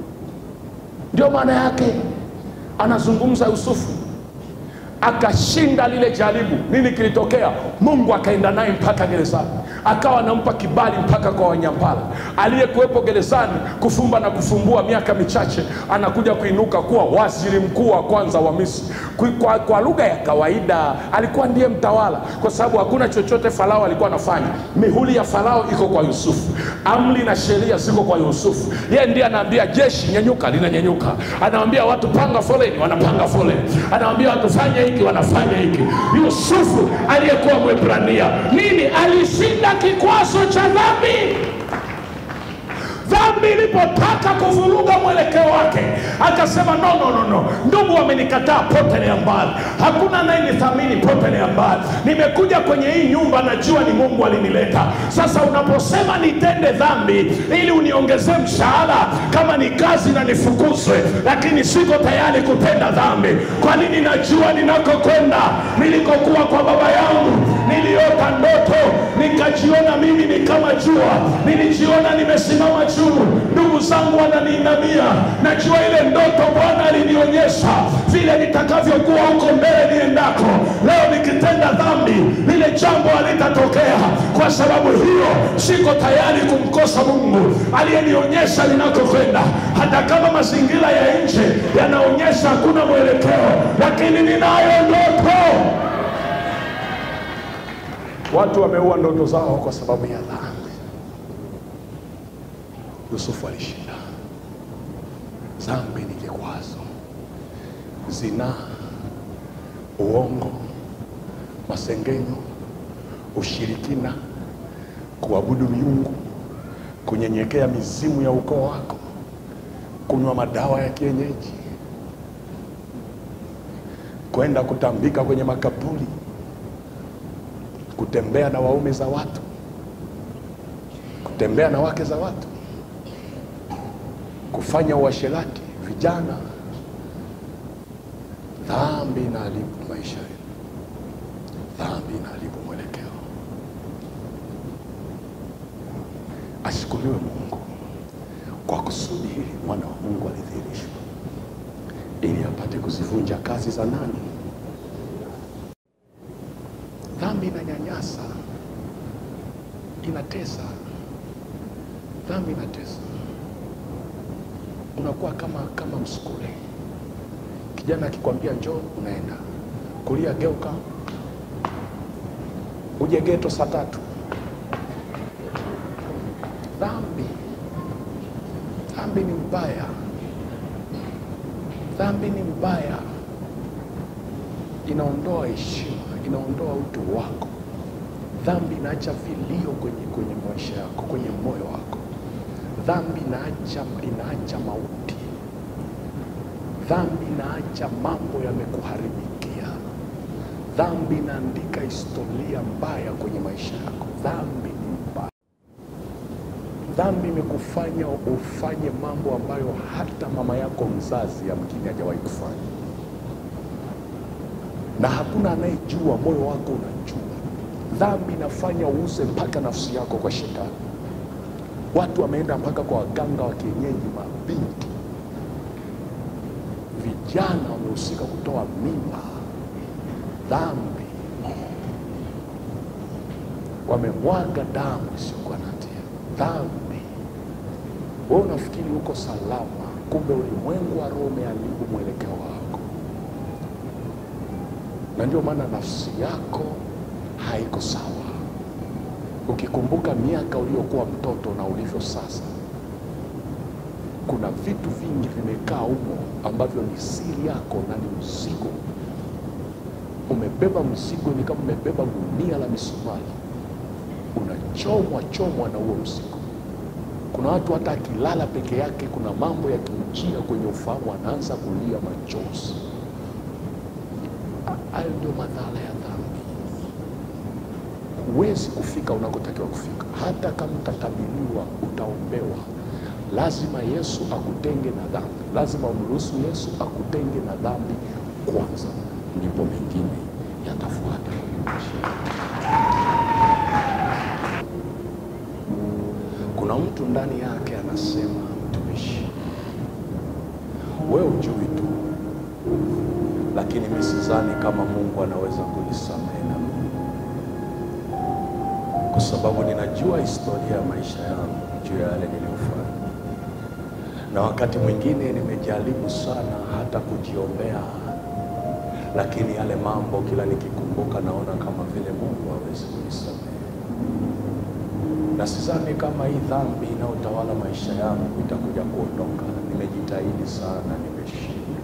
ndio maana yake anazungumza yusufu akashinda lile jaribu nini kilitokea mungu akaenda naye mpaka gerezani akawa anampa kibali mpaka kwa wanyampala aliyekuwepo gerezani kufumba na kufumbua miaka michache anakuja kuinuka kuwa waziri mkuu wa kwanza wa misri Kui- kwa, kwa lugha ya kawaida alikuwa ndiye mtawala kwa sababu hakuna chochote farao alikuwa anafanya mihuli ya farao iko kwa yusufu amri na sheria ziko kwa yusufu yeye ndiye anaambia jeshi nyenyuka linanyenyuka anawambia watu panga foleni wanapanga foleni anawambia watu fanya hiki wanafanya hiki yusufu aliyekuwa mwebrania nini alishinda kikwazo cha dhambi dhambi ilipotaka kuvuruga mwelekeo wake akasema no, no, no, no. ndugu wamenikataa potelea mbali hakuna anayenithamini potelea mbali nimekuja kwenye hii nyumba najua ni mungu alinileta sasa unaposema nitende dhambi ili uniongezee mshahara kama ni kazi na nifukuzwe lakini siko tayari kutenda dhambi kwa nini najua ninakokwenda nilikokuwa kwa baba yangu niliota ndoto nikajiona mimi ni kama jua nilijiona nimesimama juu ndugu zangu wananiinamia najua ile ndoto bwana alinionyesha vile nitakavyokuwa huko mbele niendako leo nikitenda dhambi lile jambo halitatokea kwa sababu hiyo siko tayari kumkosa mungu aliyenionyesha ninakokwenda hata kama mazingira ya nje yanaonyesha hakuna mwelekeo lakini ninayo ndoto watu wameua ndoto zao kwa sababu ya dhambi yusufu alishinda dhambi ni kikwazo zinaa uongo masengenyo ushirikina kuabudu miungu kunyenyekea mizimu ya ukoo wako kunywa madawa ya kienyeji kwenda kutambika kwenye makaburi kutembea na waume za watu kutembea na wake za watu kufanya uasherati vijana dhambi inaharibu maisha yetu dhambi inaharibu mwelekeo ashukuriwe mungu kwa kusudi hili mwana wa mungu alidhihirishwa ili apate kuzivunja kazi za nani dhambi inanyanyasa inatesa dhambi inatesa unakuwa kama kama msukule kijana akikwambia njoo unaenda kulia geuka uje geto saa tatu dhambi dhambi ni mbaya dhambi ni mbaya inaondoa heshima inaondoa utu wako dhambi inaacha vilio kwenye, kwenye maisha yako kwenye moyo wako dhambi inaacha, inaacha mauti dhambi inaacha mambo yamekuharibikia dhambi inaandika historia mbaya kwenye maisha yako dhambi ni mbaya dhambi imekufanya ufanye mambo ambayo hata mama yako mzazi yamkini hajawahi kufanya na hakuna anayejua moyo wako unajua dhambi inafanya uuze mpaka nafsi yako kwa shetani watu wameenda mpaka kwa waganga wa kienyeji mabinti vijana wamehusika kutoa mimba dhambi wamemwaga damu isiyokuwa na hatia dhambi we unafikiri uko salama kumbe ulimwengu wa roho umeharibu mwelekeo wako na ndio maana nafsi yako haiko sawa ukikumbuka miaka uliokuwa mtoto na ulivyo sasa kuna vitu vingi vimekaa humo ambavyo ni siri yako na ni mzigo. Umebeba mzigo, ni kama umebeba gunia la misumari, unachomwa chomwa na huo mzigo. Kuna watu hata akilala peke yake, kuna mambo yakimjia kwenye ufahamu, anaanza kulia machozi. Hayo ndio madhara ya dhambi. Huwezi kufika unakotakiwa kufika, hata kama utatabiriwa, utaombewa. Lazima Yesu akutenge na dhambi, lazima umruhusu Yesu akutenge na dhambi kwanza, ndipo mengine yatafuata. Kuna mtu ndani yake anasema, mtumishi, wewe ujui tu, lakini mimi sidhani kama Mungu anaweza kunisamehe na mimi, kwa sababu ninajua historia ya maisha yangu juu ya yale niliyofanya, na wakati mwingine nimejaribu sana hata kujiombea, lakini yale mambo kila nikikumbuka naona kama vile Mungu hawezi kunisamehe na sidhani kama hii dhambi inayotawala maisha yangu itakuja kuondoka. Nimejitahidi sana, nimeshindwa,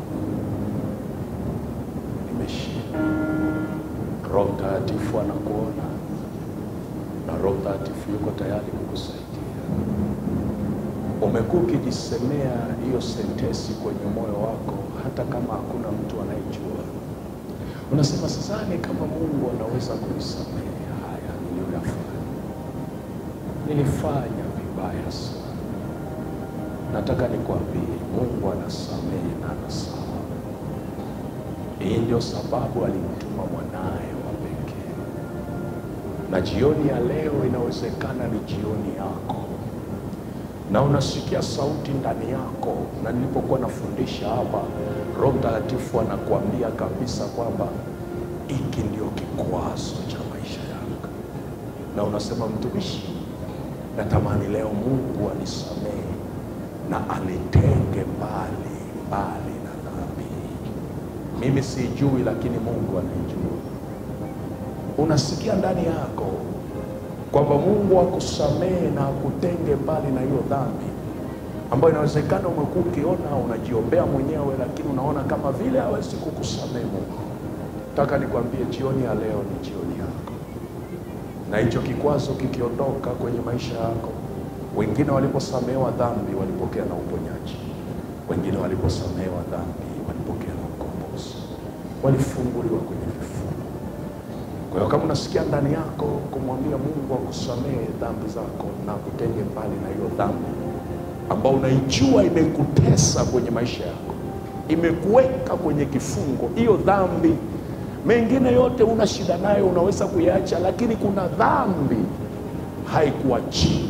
nimeshindwa. Roho Mtakatifu anakuona na Roho Mtakatifu yuko tayari kukusaidia. Umekuwa ukijisemea hiyo sentesi kwenye moyo wako, hata kama hakuna mtu anayejua. Unasema sidhani kama Mungu anaweza kunisamehe haya niliyoyafanya nilifanya vibaya sana. Nataka nikwambie, Mungu anasamehe na anasamehe. Hii ndio sababu alimtuma mwanaye wa pekee, na jioni ya leo inawezekana ni jioni yako, na unasikia sauti ndani yako. Na nilipokuwa nafundisha hapa, Roho Mtakatifu anakuambia kabisa kwamba hiki ndio kikwazo cha maisha yako, na unasema mtumishi natamani leo Mungu anisamehe na anitenge mbali mbali na dhambi. Mimi sijui, lakini Mungu anijua. Unasikia ndani yako kwamba Mungu akusamehe na akutenge mbali na hiyo dhambi ambayo inawezekana umekuwa ukiona unajiombea mwenyewe, lakini unaona kama vile hawezi kukusamehe Mungu. Nataka nikwambie jioni ya leo ni jioni yako na hicho kikwazo kikiondoka kwenye maisha yako. Wengine waliposamehewa dhambi walipokea na uponyaji, wengine waliposamehewa dhambi walipokea na ukombozi, walifunguliwa kwenye vifungo. Kwa hiyo kama unasikia ndani yako kumwambia Mungu akusamehe dhambi zako na kutenge mbali na hiyo dhambi ambao unaijua imekutesa kwenye maisha yako, imekuweka kwenye kifungo, hiyo dhambi mengine yote una shida nayo, unaweza kuiacha, lakini kuna dhambi haikuachii,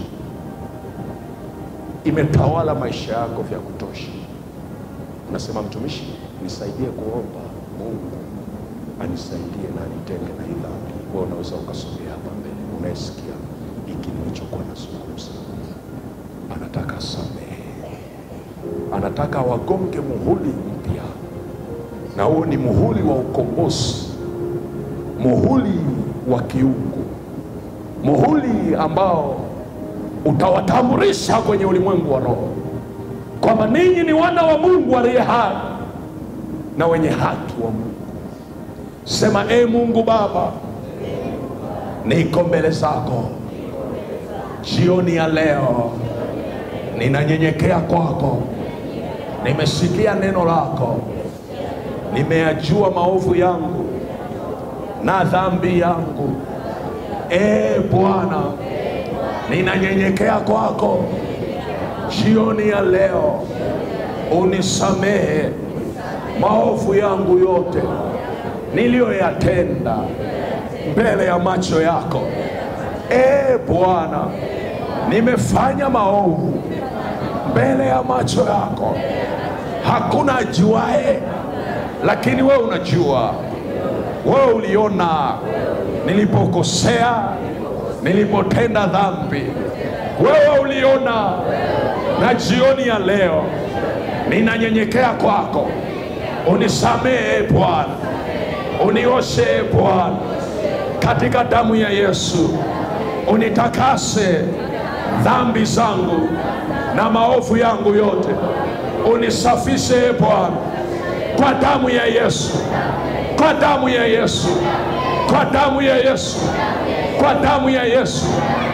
imetawala maisha yako vya kutosha. Unasema, mtumishi, nisaidie kuomba Mungu anisaidie na anitenge na hii dhambi. Wewe unaweza ukasogea hapa mbele, unayesikia hiki nilichokuwa nazungumza. Anataka samehe, anataka wagonge muhuri mpya na huo ni muhuri wa ukombozi, muhuri wa kiungu, muhuri ambao utawatambulisha kwenye ulimwengu wa roho kwamba ninyi ni wana wa Mungu aliye hai na wenye haki wa Mungu. Sema, e Mungu Baba, niko mbele zako jioni ya leo, ninanyenyekea kwako, nimesikia neno lako nimeyajua maovu yangu na dhambi yangu. E Bwana, ninanyenyekea kwako jioni ya leo, unisamehe maovu yangu yote niliyoyatenda mbele ya macho yako. E Bwana, nimefanya maovu mbele ya macho yako, hakuna ajuaye lakini wewe unajua, wewe uliona nilipokosea, nilipotenda dhambi, wewe uliona. Na jioni ya leo ninanyenyekea kwako, unisamehe Bwana, unioshe Bwana katika damu ya Yesu, unitakase dhambi zangu na maovu yangu yote, unisafishe e Bwana kwa damu ya Yesu, kwa damu ya Yesu, kwa damu ya Yesu, kwa damu ya Yesu,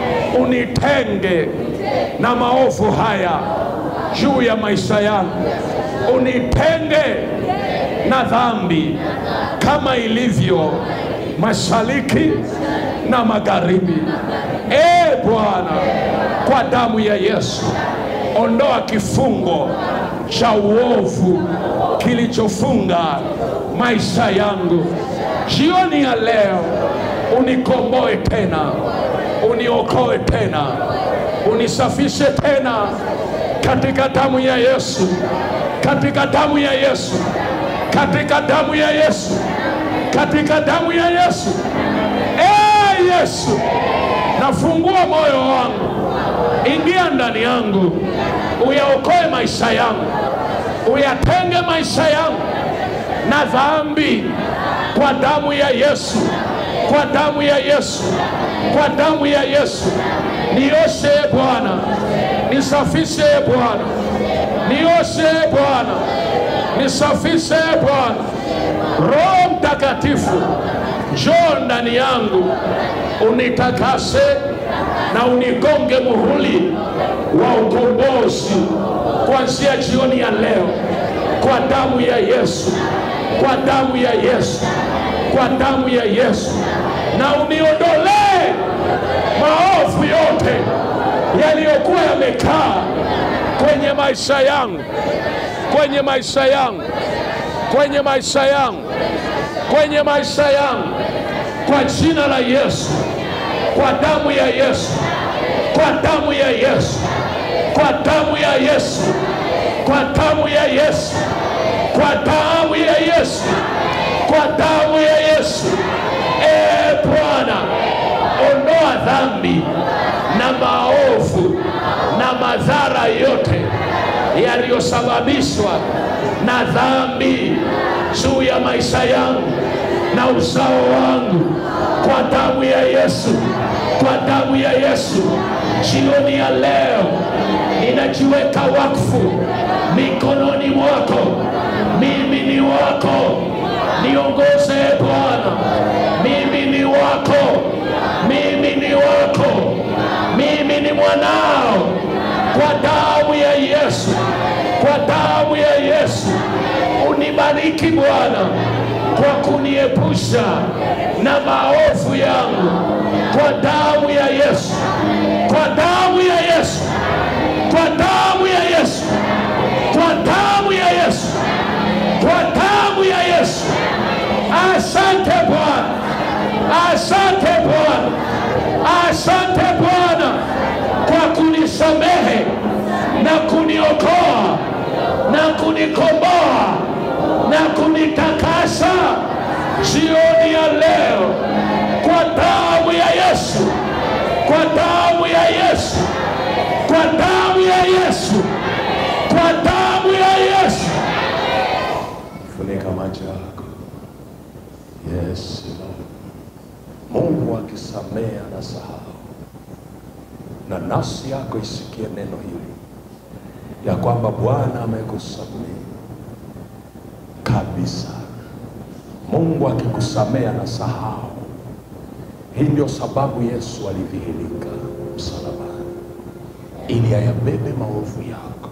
unitenge na maovu haya juu ya maisha yangu, unitenge na dhambi kama ilivyo mashariki na magharibi. E Bwana, kwa damu ya Yesu, ondoa kifungo cha uovu kilichofunga maisha yangu. Jioni ya leo, unikomboe tena, uniokoe tena, unisafishe tena katika damu ya Yesu, katika damu ya Yesu, katika damu ya Yesu, katika damu ya Yesu. Ee Yesu, nafungua moyo wangu, ingia ndani yangu, uyaokoe maisha yangu, uyatenge maisha yangu na dhambi kwa damu ya Yesu, kwa damu ya Yesu, kwa damu ya Yesu. Nioshe e Bwana, nisafishe e Bwana, nioshe e Bwana, nisafishe e Bwana. Roho Mtakatifu, njoo ndani yangu, unitakase na unigonge muhuri wa ukombozi kuanzia jioni ya leo, kwa damu ya Yesu, kwa damu ya Yesu, kwa damu ya Yesu, na uniondolee maovu yote yaliyokuwa yamekaa kwenye maisha yangu, kwenye maisha yangu, kwenye maisha yangu, kwenye maisha yangu, kwa jina la Yesu, kwa damu ya Yesu, kwa damu ya Yesu, kwa damu ya Yesu, kwa damu ya Yesu, kwa damu ya Yesu, kwa damu ya Yesu. E Bwana, ondoa dhambi na maovu na madhara yote yaliyosababishwa na dhambi juu ya maisha yangu na uzao wangu kwa damu ya Yesu, kwa damu ya Yesu. Jioni ya leo ninajiweka wakfu mikononi mwako. Mimi ni wako, niongoze e Bwana. Mimi ni wako, mimi ni wako, mimi ni mwanao, kwa damu ya Yesu, kwa damu ya Yesu. Unibariki Bwana kwa kuniepusha na maovu yangu, kwa damu ya Yesu, kwa damu ya Yesu, kwa damu ya Yesu, kwa damu ya Yesu, kwa damu ya Yesu. Asante Bwana, asante Bwana, asante Bwana kwa kunisamehe na kuniokoa na kunikomboa na kunitakasa jioni ya leo kwa damu ya Yesu, kwa damu ya Yesu, kwa damu ya Yesu, kwa damu ya Yesu. Funika macho yako. Yes, Lord. Mungu akisamea na sahau, na nafsi yako isikie neno hili ya kwamba Bwana amekusamehe kabisa. Mungu akikusamea na sahau. Hii ndio sababu Yesu alidhihirika msalabani, ili ayabebe maovu yako.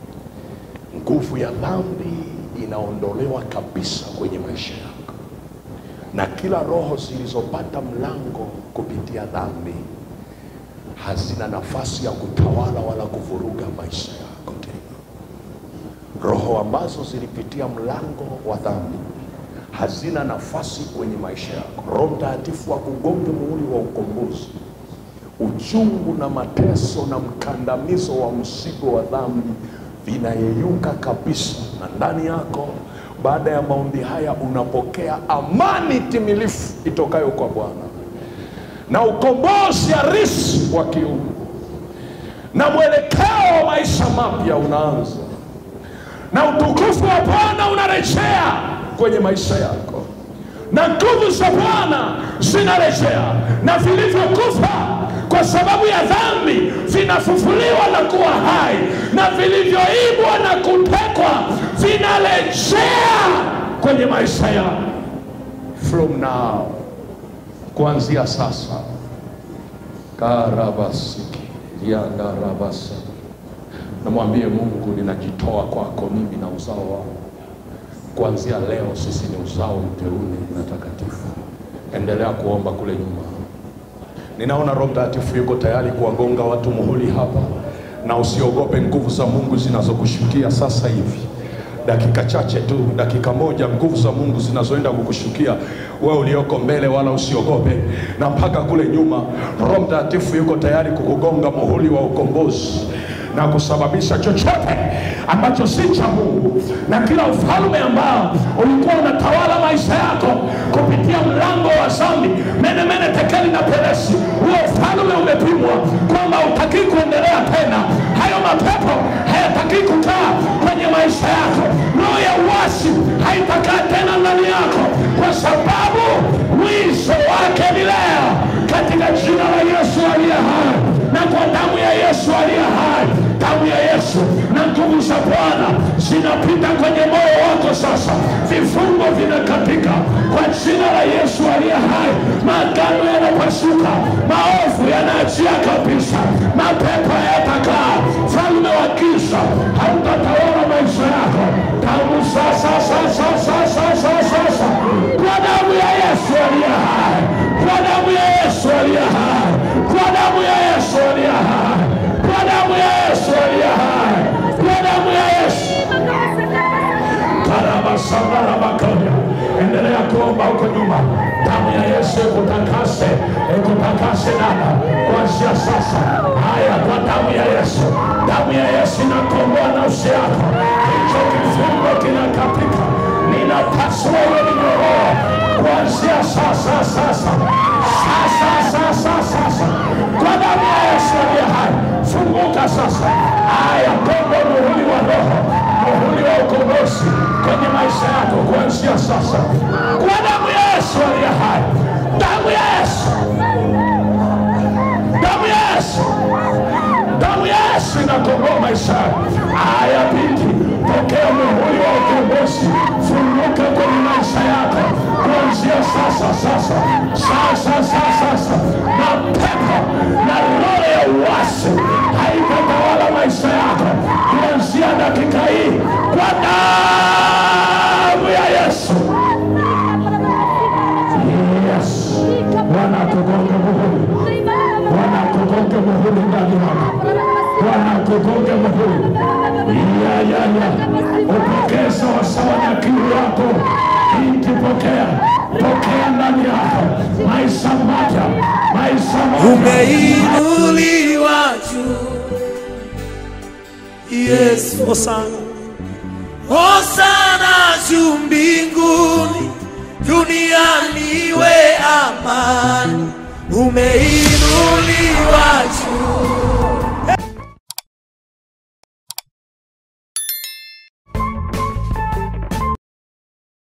Nguvu ya dhambi inaondolewa kabisa kwenye maisha yako, na kila roho zilizopata mlango kupitia dhambi hazina nafasi ya kutawala wala kuvuruga maisha yako tena. Roho ambazo zilipitia mlango wa dhambi hazina nafasi kwenye maisha yako. Roho Mtakatifu akugonge muhuri wa ukombozi. Uchungu na mateso na mkandamizo wa mzigo wa dhambi vinayeyuka kabisa, na ndani yako, baada ya maombi haya, unapokea amani timilifu itokayo kwa Bwana na ukombozi halisi wa kiungu na mwelekeo wa maisha mapya unaanza, na utukufu wa Bwana unarejea kwenye maisha yako, na nguvu za Bwana zinarejea, na vilivyokufa kwa sababu ya dhambi vinafufuliwa na kuwa hai na vilivyoibwa na kutekwa vinarejea kwenye maisha yao from now kuanzia sasa karabasiki liandarabasa namwambie mungu ninajitoa kwako mimi na uzao wangu kuanzia leo sisi ni uzao mteule na takatifu endelea kuomba kule nyuma ninaona roho mtakatifu yuko tayari kuwagonga watu muhuri hapa na usiogope nguvu za mungu zinazokushukia sasa hivi dakika chache tu dakika moja nguvu za mungu zinazoenda kukushukia wewe ulioko mbele wala usiogope na mpaka kule nyuma roho mtakatifu yuko tayari kukugonga muhuri wa ukombozi na kusababisha chochote ambacho si cha mungu na kila ufalme ambao ulikuwa unatawala maisha yako kupitia mlango wa zambi menemene tekeli na peresi huo ufalme umepimwa kwamba utakii kuendelea tena hayo mapepo hayatakii kukaa kwenye maisha yako roho ya uasi haitakaa tena ndani yako kwa sababu mwisho wake ni leo katika jina la yesu aliye hai na kwa damu ya yesu aliye hai damu ya yesu na nguvu za bwana zinapita kwenye moyo wako sasa vifungo vinakatika kwa jina la yesu aliye hai magano yanapasuka maovu yanaachia kabisa mapepo yatakaa falme wa kisa hautatawala maisha yako tangu sasa sasa sasa sasa sasa kwa damu ya yesu aliye hai kwa damu ya yesu aliye hai kwa damu ya yesu aliye hai kwa damu ya yesu aliye hai kwa damu ya yesu karabasambarabakaya endelea kuomba huko nyuma damu ya yesu ikutakase ikutakase dada kuanzia sasa haya kwa damu ya yesu damu ya yesu inakomboa nafsi yako hicho kifungo kinakatika ninapaswa iwe minyororo kuanzia sasa sasa sasa sasa sasa kwa damu ya yesu aliye hai funguka sasa haya kombo muhuri wa roho muhuri wa ukombozi kwenye maisha yako kuanzia sasa kwa damu ya yesu aliye hai damu ya yesu damu ya yesu damu ya yesu inakomboa maisha yako haya binti pokea muhuri wa ukombozi funguka kwenye maisha yako kuanzia sasa sasa sasa sasa sasa na pepo na roho ya uasi haitatawala maisha yako kuanzia dakika hii kwa damu ya yesu yes bwana kugonga muhuri bwana kugonga muhuri ndani yako bwana kugonga muhuri ya ya ya upokee sawasawa na kiu yako binti pokea pokea ndani yako maisha mapya maisha mapya umeinuliwa juu yesu hosana hosana juu mbinguni duniani we amani umeinuliwa